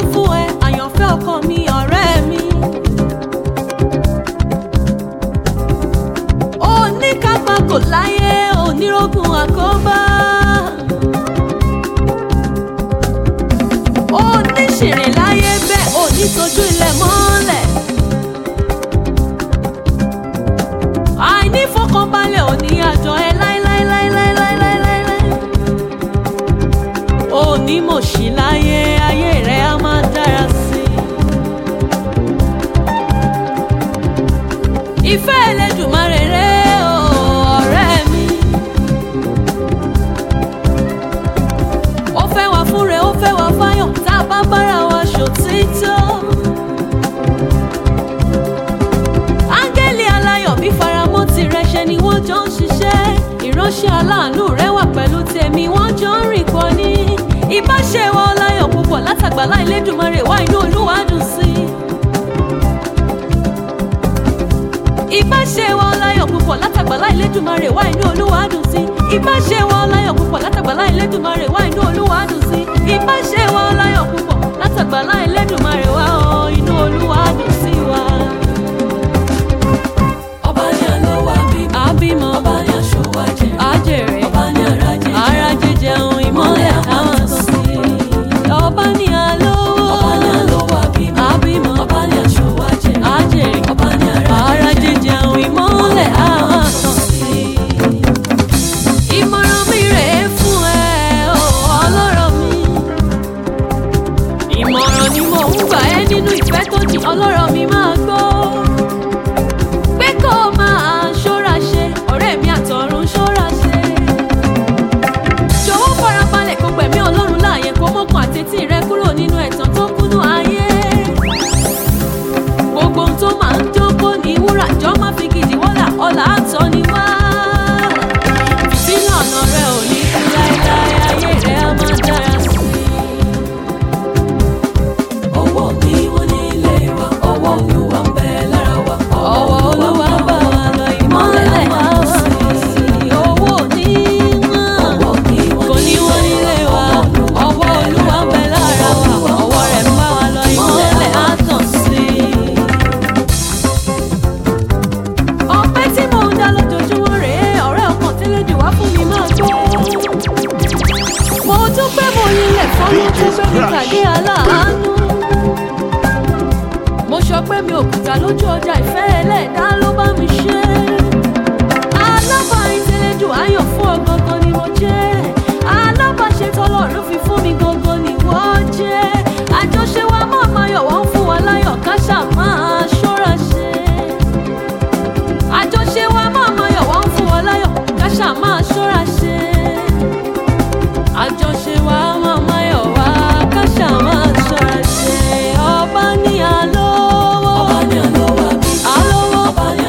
fún ẹ àyànfẹ́ ọkọ mi ọ̀rẹ́ mi. oníkápá kò láyé onírògùn àkóbá. oníṣìrìn láyé bẹ́ẹ̀ onítojú ilẹ̀ mọ́lẹ̀. àìnífọkànbalẹ̀ òní àjọ ẹ láéláéláéláéláéláé. onímọ̀ṣí láyé ayé rẹ̀ á máa dára sí i. ìfẹ́ Ẹlẹ́dùmarè rẹ̀ o ọ̀rẹ́ mi. ó fẹ́ wá fúnre ó fẹ́ wá fáyọ̀ tá a bá bára wa ṣòtítọ́. áńgẹ́lì aláyọ̀ bí faramọ́ tirẹ̀ ṣe ni wọ́n jọ ń ṣiṣẹ́ ìránṣẹ́ aláàánú rẹ̀ wà pẹ̀lú tèmi wọ́n jọ ń rìn pọ̀ ní. ìbáṣe wọn láyọ̀ púpọ̀ látàgbàlá Elédùmarè wá inú Olúwa dùn sí i. ìbáṣe wọn láyọ̀ púpọ̀ látàgbàlá Elédùmarè wá inú Olúwa dùn sí i. ìbáṣe wọn láyọ̀ púpọ̀ látàgbàlá Elédùmarè wá inú Olúwa dùn sí i. ìbáṣe wọn láyọ̀ púpọ̀ látàgbàlá Elédùmarè wá ọ inú Olúwa dùn sí wa. ọba ní àlọ́wà bímọ àbímọ ọba ní aṣọwà jẹ àjèrè ọba ní àràjẹ ara jíjẹun ìmọ́lẹ̀ àwọn sí i. ọba ní alówó ọba ní àlọ́wà bímọ àbímọ ọba ní aṣọwà jẹ àjèrè ọba ní ara àràjẹ jíjẹun ìmọ́lẹ̀ àwọn sí i. ìmọ̀ràn mi rèé fún ẹ o ọlọ́rọ̀ mi. ìmọ̀ràn ni mo ń gbà ẹ́ nínú ìfẹ́ tó jìn ọlọ́rọ̀ mi máa gbọ́. pé kó o máa ṣọ́ra ṣe ọ̀rẹ́ mi àtọ̀run ṣọ́ra ṣe. jọ̀wọ́ farabalẹ̀ kó gbẹ̀mí ọlọ́run láàyè kó mọ́kàn àtẹ́tí rẹ kúrò nínú ẹ̀tàn tó kúnnú ayé. gbogbo ohun tó máa ń jókòó ní wúrà jọ má fi gidi wọ́là ọ̀là àtọ́ ni wá. fìtílà ọ̀nà rẹ ò ní kú láéláé ayé rẹ á máa dára sí i. ọwọ́ mi wọ́n ní ilé wa ọwọ́ olúwa ń bẹ lára wa ọwọ́ olúwa bá wa lọ ìmọ́lẹ̀ àwọn sí i. owó ní wọ́n ọwọ́ mi kò wọ́n ní wọ́n nílé wa ọwọ́ olúwa ń bẹ lára wa ọwọ́ rẹ̀ ń bá wa lọ ìmọ́lẹ̀ á tàn sí i. ọpẹ́ tí mò ń dá lójoojúmọ́ rèé ọ̀rẹ́ ọkàn tẹ́lẹ̀ jù wá fún mi máa gbọ́. mo dúpẹ́ mo yílẹ̀ fọ́nrán tó gbé mi pàdé aláàánú. mo sọ pé mi ò kùtà lójú ọjà ìfẹ́ ẹlẹ́ẹ̀dá ló bá mi ṣe. alábàáyín tẹ́lẹ̀ jù ayọ̀ fún ọ gangan ni mo jẹ́. alábàáṣe tọ́lọ́run fi fún mi gangan ni wọ́n jẹ́. àjọṣe wa máa máa yọ̀ wọ́n fún wa láyọ̀ ká ṣáà máa ṣọ́ra ṣe àjọṣe wa máa máa yọ̀ wá ń fún wa láyọ̀ ká ṣáà máa ṣọ́ra ṣe. àjọṣe wa máa máa yọ̀ wá ká ṣáà máa ṣọ́ra ṣe. ọba ní alówó ọba ní àlọ́wà bímọ alówó ọba ní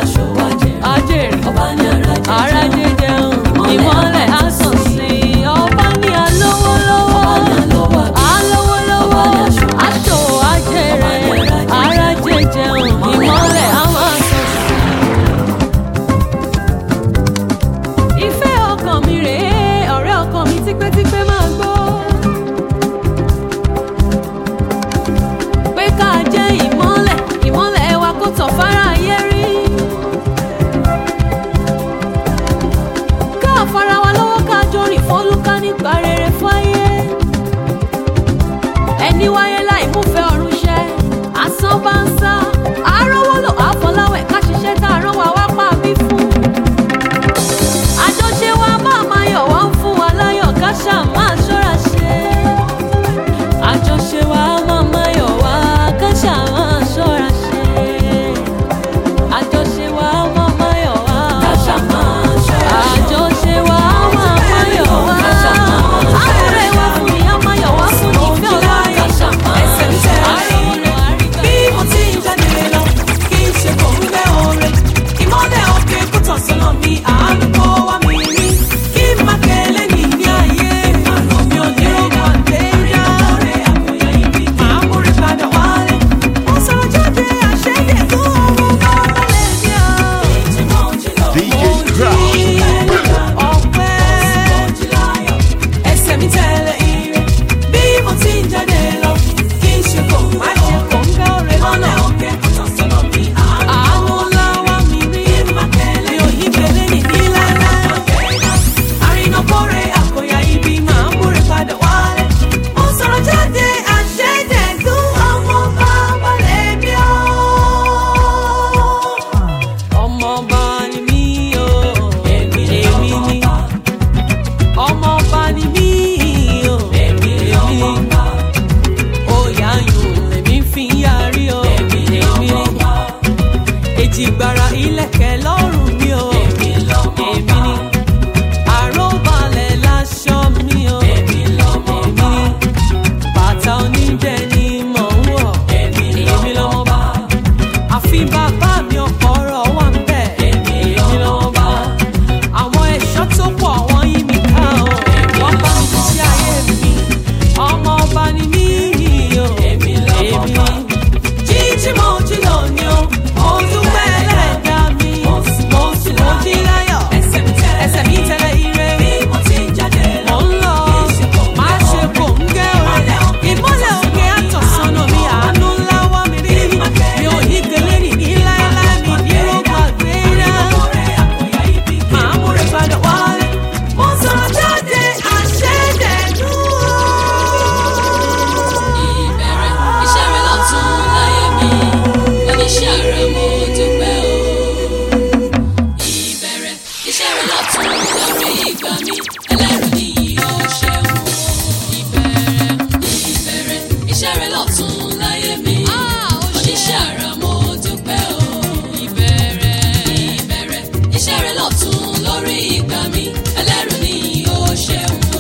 lọ́tún láyé mi. Ah, ó ṣe. Oníṣẹ́ àrà mo dúpẹ́ o. ìbẹ̀rẹ̀. Ìbẹ̀rẹ̀ iṣẹ́ rẹ lọ́tún lórí ìgbà mi. Ẹlẹ́rù ni ó ṣeun o.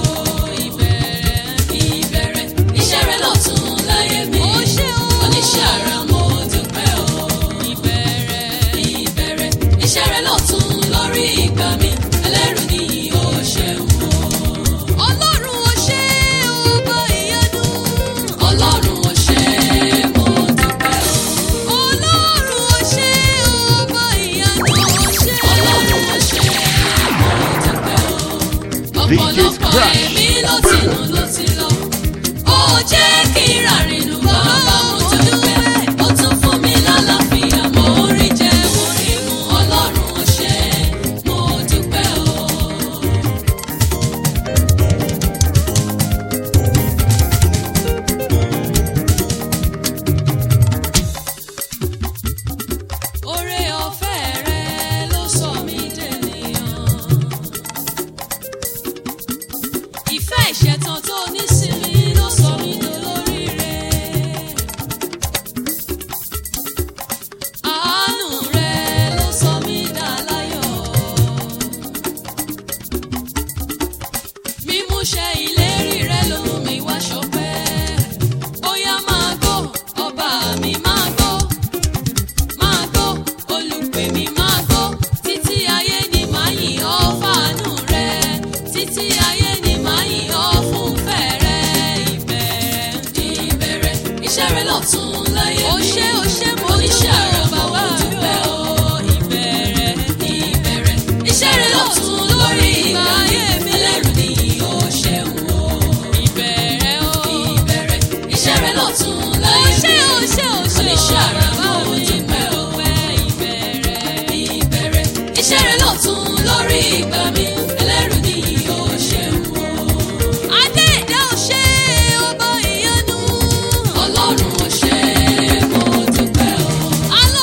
Ìbẹ̀rẹ̀ iṣẹ́ rẹ lọ́tún láyé mi. Ó ṣe o. Oníṣẹ́ àrà mo dúpẹ́ o. ìbẹ̀rẹ̀. Ìbẹ̀rẹ̀ iṣẹ́ rẹ lọ́tún lórí ìgbà mi. Ẹlẹ́rù ni ó ṣeun o. ọlọ́run ó ṣe ọba ìyanu. Ọlọ́run ó ṣe mo dúpẹ́ o. ọlọ́run ó ṣe ọba ìyanu. ó ṣe. Ọlọ́run ó ṣe mo dúpẹ́ o. Ọ̀pọ̀lọpọ̀ Crash. ẹ̀mí ló ti nù ló ti lọ. Ó jẹ́ kí ràrìnù bàbá mo dúpẹ́. Ó tún fún mi lálàáfíà mo rí jẹ orí mu. Ọlọ́run ó ṣe mo dúpẹ́ o. Oore ọ̀fẹ́ rẹ ló sọ mí dènìyàn. Ìfẹ́ ìṣẹ̀tàn tó ní sí mi ló sọ mí dolóríire. Àánú rẹ ló sọ mí dàláyọ̀. Mímúṣẹ ìlérí rẹ ló mú mi wá ṣọpẹ́. Bóyá máa gbọ́, ọba mi máa gbọ́ máa gbọ́ olùpè mi máa gbọ́ títí ayé ni màá yìn ọ́ fàánú rẹ títí ayé ni màá yìn ọ́ fún fẹ́ rẹ ìbẹ̀rẹ̀ Ìbẹ̀rẹ̀ iṣẹ́ rẹ lọ́tún láyé mi. ó ṣé ó ṣé mo Oníṣẹ́ dúpẹ́ àrà o mo bàbá mi dúpẹ́ o o. ìbẹ̀rẹ̀ Ìbẹ̀rẹ̀ iṣẹ́ rẹ lọ́tún lórí ìgbà mi. Ẹlẹ́rù ni ó ṣeun o. ìbẹ̀rẹ̀ o Ìbẹ̀rẹ̀ iṣẹ́ rẹ lọ́tún ó láyé ṣé mi. ó ṣé ó ṣé Oníṣẹ́ àrà bàbá mo mi dúpẹ́ o. ìbẹ̀rẹ̀ Ìbẹ̀rẹ̀ iṣẹ́ rẹ lọ́tún lórí ìgbà mi. Ẹlẹ́rù ni ó ṣeun o. adé ẹ̀dá ò ṣe ọba ìyanu Ọlọ́run ó ṣe mo dúpẹ́ o.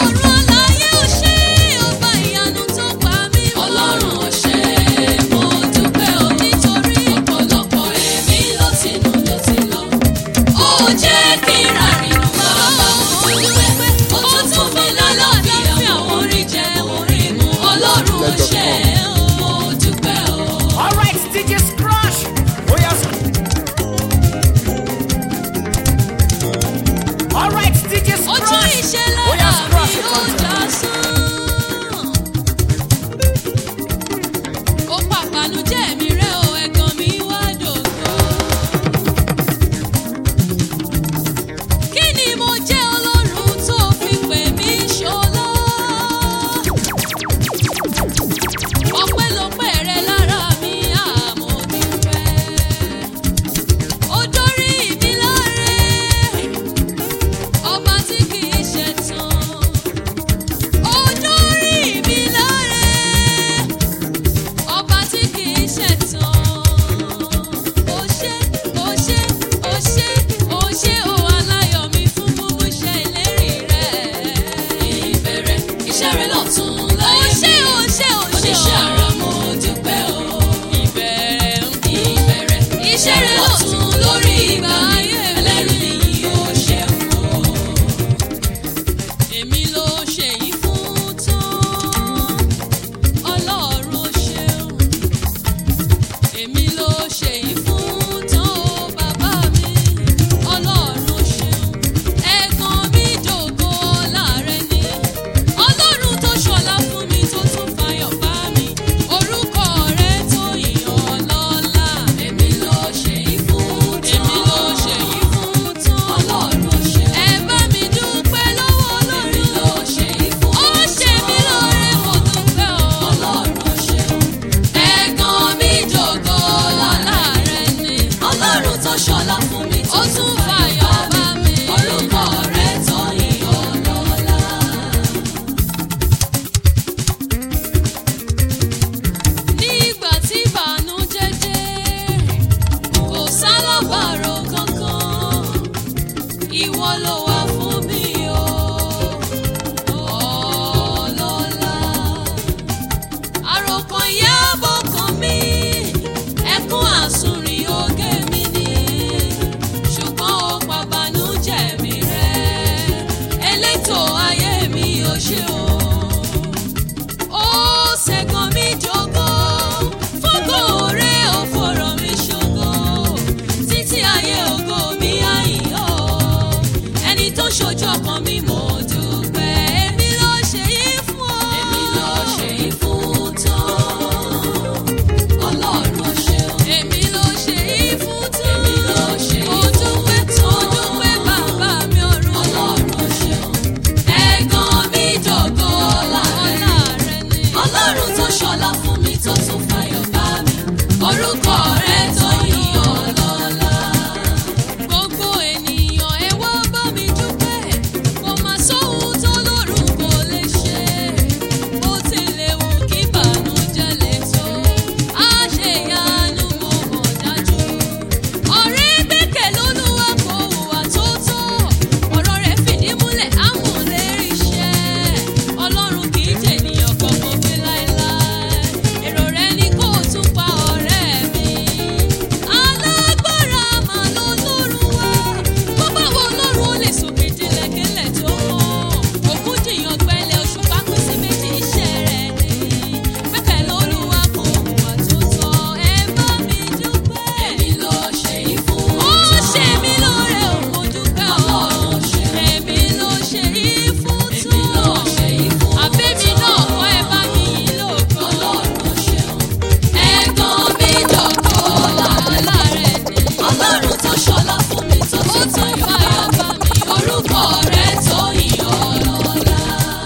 ṣojú ọkàn mi mo dúpẹ́ èmi ló ṣe yí fún ọ. èmi ló ṣe yí fún tán. ọlọ́run ṣeun. èmi ló ṣe yí fún tán. èmi ló ṣe yí fún tán. mo dúpẹ́ tán. mo dúpẹ́ bàbá mi ọ̀run. ọlọ́run ṣeun. ẹ̀gàn mi dògo ọlá rẹ ni. ọlọ́run tó ṣọlá fún mi tó tún fàyọ̀ bá mi. orúkọ rẹ tó yìn ọlọ́lá. gbogbo ènìyàn ẹ wá bá mi dúpẹ́ kò má sóhun tó lọ́rùn kò lè ṣe bó tilẹ̀ wù kí bànújẹ́ lè tó á ṣe ìyanu mo mọ̀ dájú. ọ̀rẹ́ gbẹ́kẹ̀ lólúwa kò hùwà tó tọ́ ọ̀rọ̀ rẹ̀ fìdí múlẹ̀ àwọn lérí iṣẹ́ ọlọ́run kì í jènìyàn kọ̀ọ̀kan pé láéláé èrò rẹ̀ ni kó o tún pa ọ̀rẹ́ mi. alágbára mà ló lọ́rùn wá bó bá wo ọlọ́run ó lè sòkè dilẹ̀kẹ́lẹ̀ tó mọ́ òkú jìyàn gbẹ́lẹ̀ oṣù pákó sí méjì iṣẹ́ rẹ̀ ni gbẹ́kẹ̀ lólúwa kò hùwà tó tọ́ ẹ bá mi dúpẹ́. èmi ló ṣe yí fún ó ṣe mí lóore ò mo dúpẹ́ ọlọ́run ṣe èmi ló ṣe yí fún tán èmi ló ṣe yí fún àbẹ́mi náà kọ́ ẹ bá mi yí lóko ọlọ́run ṣeun ẹ̀gbọ́n mi dọ̀kọ́ làálà rẹ̀ ni ọlọ́run tó ṣọlá fún mi tó tún tayọ̀ bá mi orúkọ rẹ̀ tó yìn ọlọ́lá.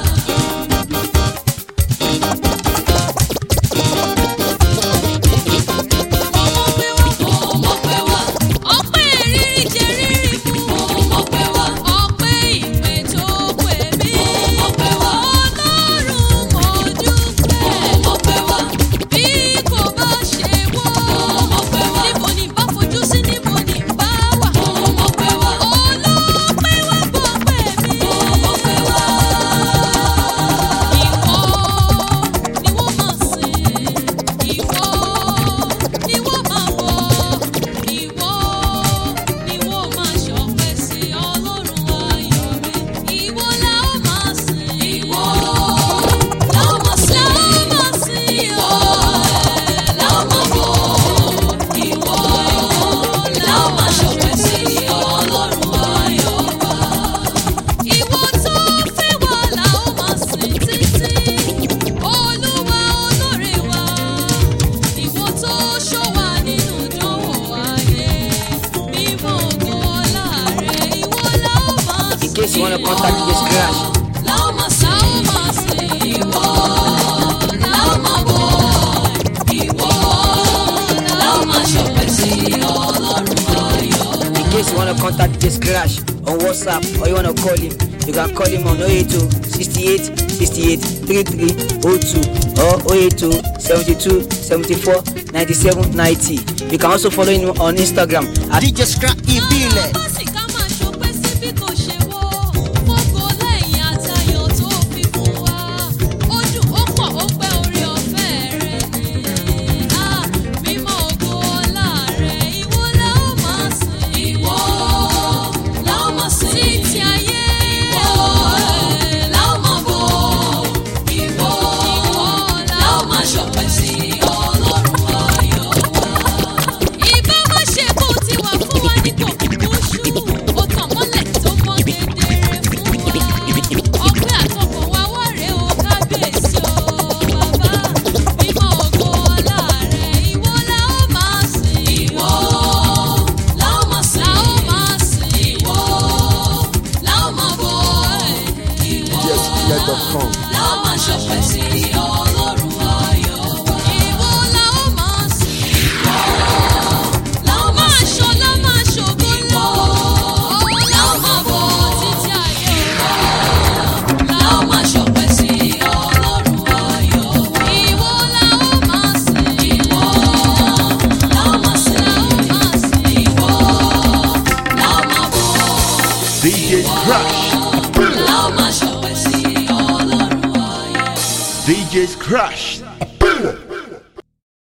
Mo mọ̀ pé wá. Ọpẹ́ rírí jẹ rírí mu. Mo mọ̀ pé wá. Ọpẹ́ ìpè tó pè mí. Mo mọ̀ pé wá. Ọlọ́run mo dúpẹ́. Mo mọ̀ pé wá. Bí kò bá ṣe wọ́. Mo mọ̀ pé wá. Níbo ni bá fojú sí níbo ni bá wà. Mo mọ̀ pé wá. Ọlọ́pẹ́ wá bọ̀ pé mi. Mo mọ̀ pé wá. Ìwọ ni wọ́n máa sìn. Ìwọ ni wọ́n máa wọ̀. Ìwọ ni wọ́n máa ṣọpẹ́ sí Ọlọ́run ayọ̀ mi. Ìwọ la ó máa sìn. Ìwọ la ó máa sìn. La ó máa sìn. Ìwọ la ó máa wọ̀. Ìwọ la ó máa ṣọpẹ́ sí Ọlọ́run ayọ̀ wa. Ìwọ tó fẹ́ wá la ó máa sìn títí. Olúwa olóore wa. Ìwọ tó ṣọ́ wa nínú ìdánwò ayé. Mímọ́ ògo ọlá rẹ̀. Ìwọ la ó máa sìn. In case you wanna contact this crash. La ó máa sìn. La ó máa sìn. Ìwọ la ó máa bọ̀. Ìwọ la ó máa ṣọpẹ́ sí Ọlọ́run ayọ̀. In case you wanna contact this crash on WhatsApp or you wanna call him, you can call him on 082 68 68 33 02 or 082 72 74 97 90. You can also follow him on Instagram at DJ Scrap ìbílẹ̀. Má sì ká máa ṣọpẹ́ sí bí kò ṣe wọ́. Fọ́kọ lẹ́yìn àtayọ̀ tó fi fún wa. Ó dùn ó pọ̀ ó pẹ́ orí ọ̀fẹ́ rẹ̀ ni. Á mímọ́ ògo ọlá rẹ̀ ìwọ la ó máa sìn. Ìwọ la ó máa sìn. Títí ayé. Ìwọ la ó máa bọ̀. Ìwọ la ó máa ṣọpẹ́ sí Ọlọ́run ayọ̀ wa. Ìbá má ṣe kó ti wà fún wa ní kò kúkú ṣú. Ó tàn mọ́lẹ̀ tó mọ́ kedere fún wa. Ọpẹ́ àtọkọ̀ wa wá rèé o kábíyèsí o bàbá. Mímọ́ ògo ọlá rẹ̀ ìwọ la ó máa sìn. Ìwọ la ó máa sìn. La ó máa sìn. Ìwọ la ó máa bọ̀. Ìwọ DJSPlay.com. la ó máa ṣọpẹ́ sí Ọlọ́run ayọ̀ wa. Ìwọ la ó máa sìn. La ó máa ṣọlá máa ṣògo lọ. La ó máa bọ̀ títí ayé wa. La ó máa ṣọpẹ́ sí Ọlọ́run ayọ̀ wa. Ìwọ la ó máa sìn. Ìwọ la ó máa sìn. La ó máa sìn. Ìwọ la ó máa bọ̀. DJ Crash. La ó máa ṣọpẹ́ sí Ọlọ́run ayọ̀ wa. DJ's Crash.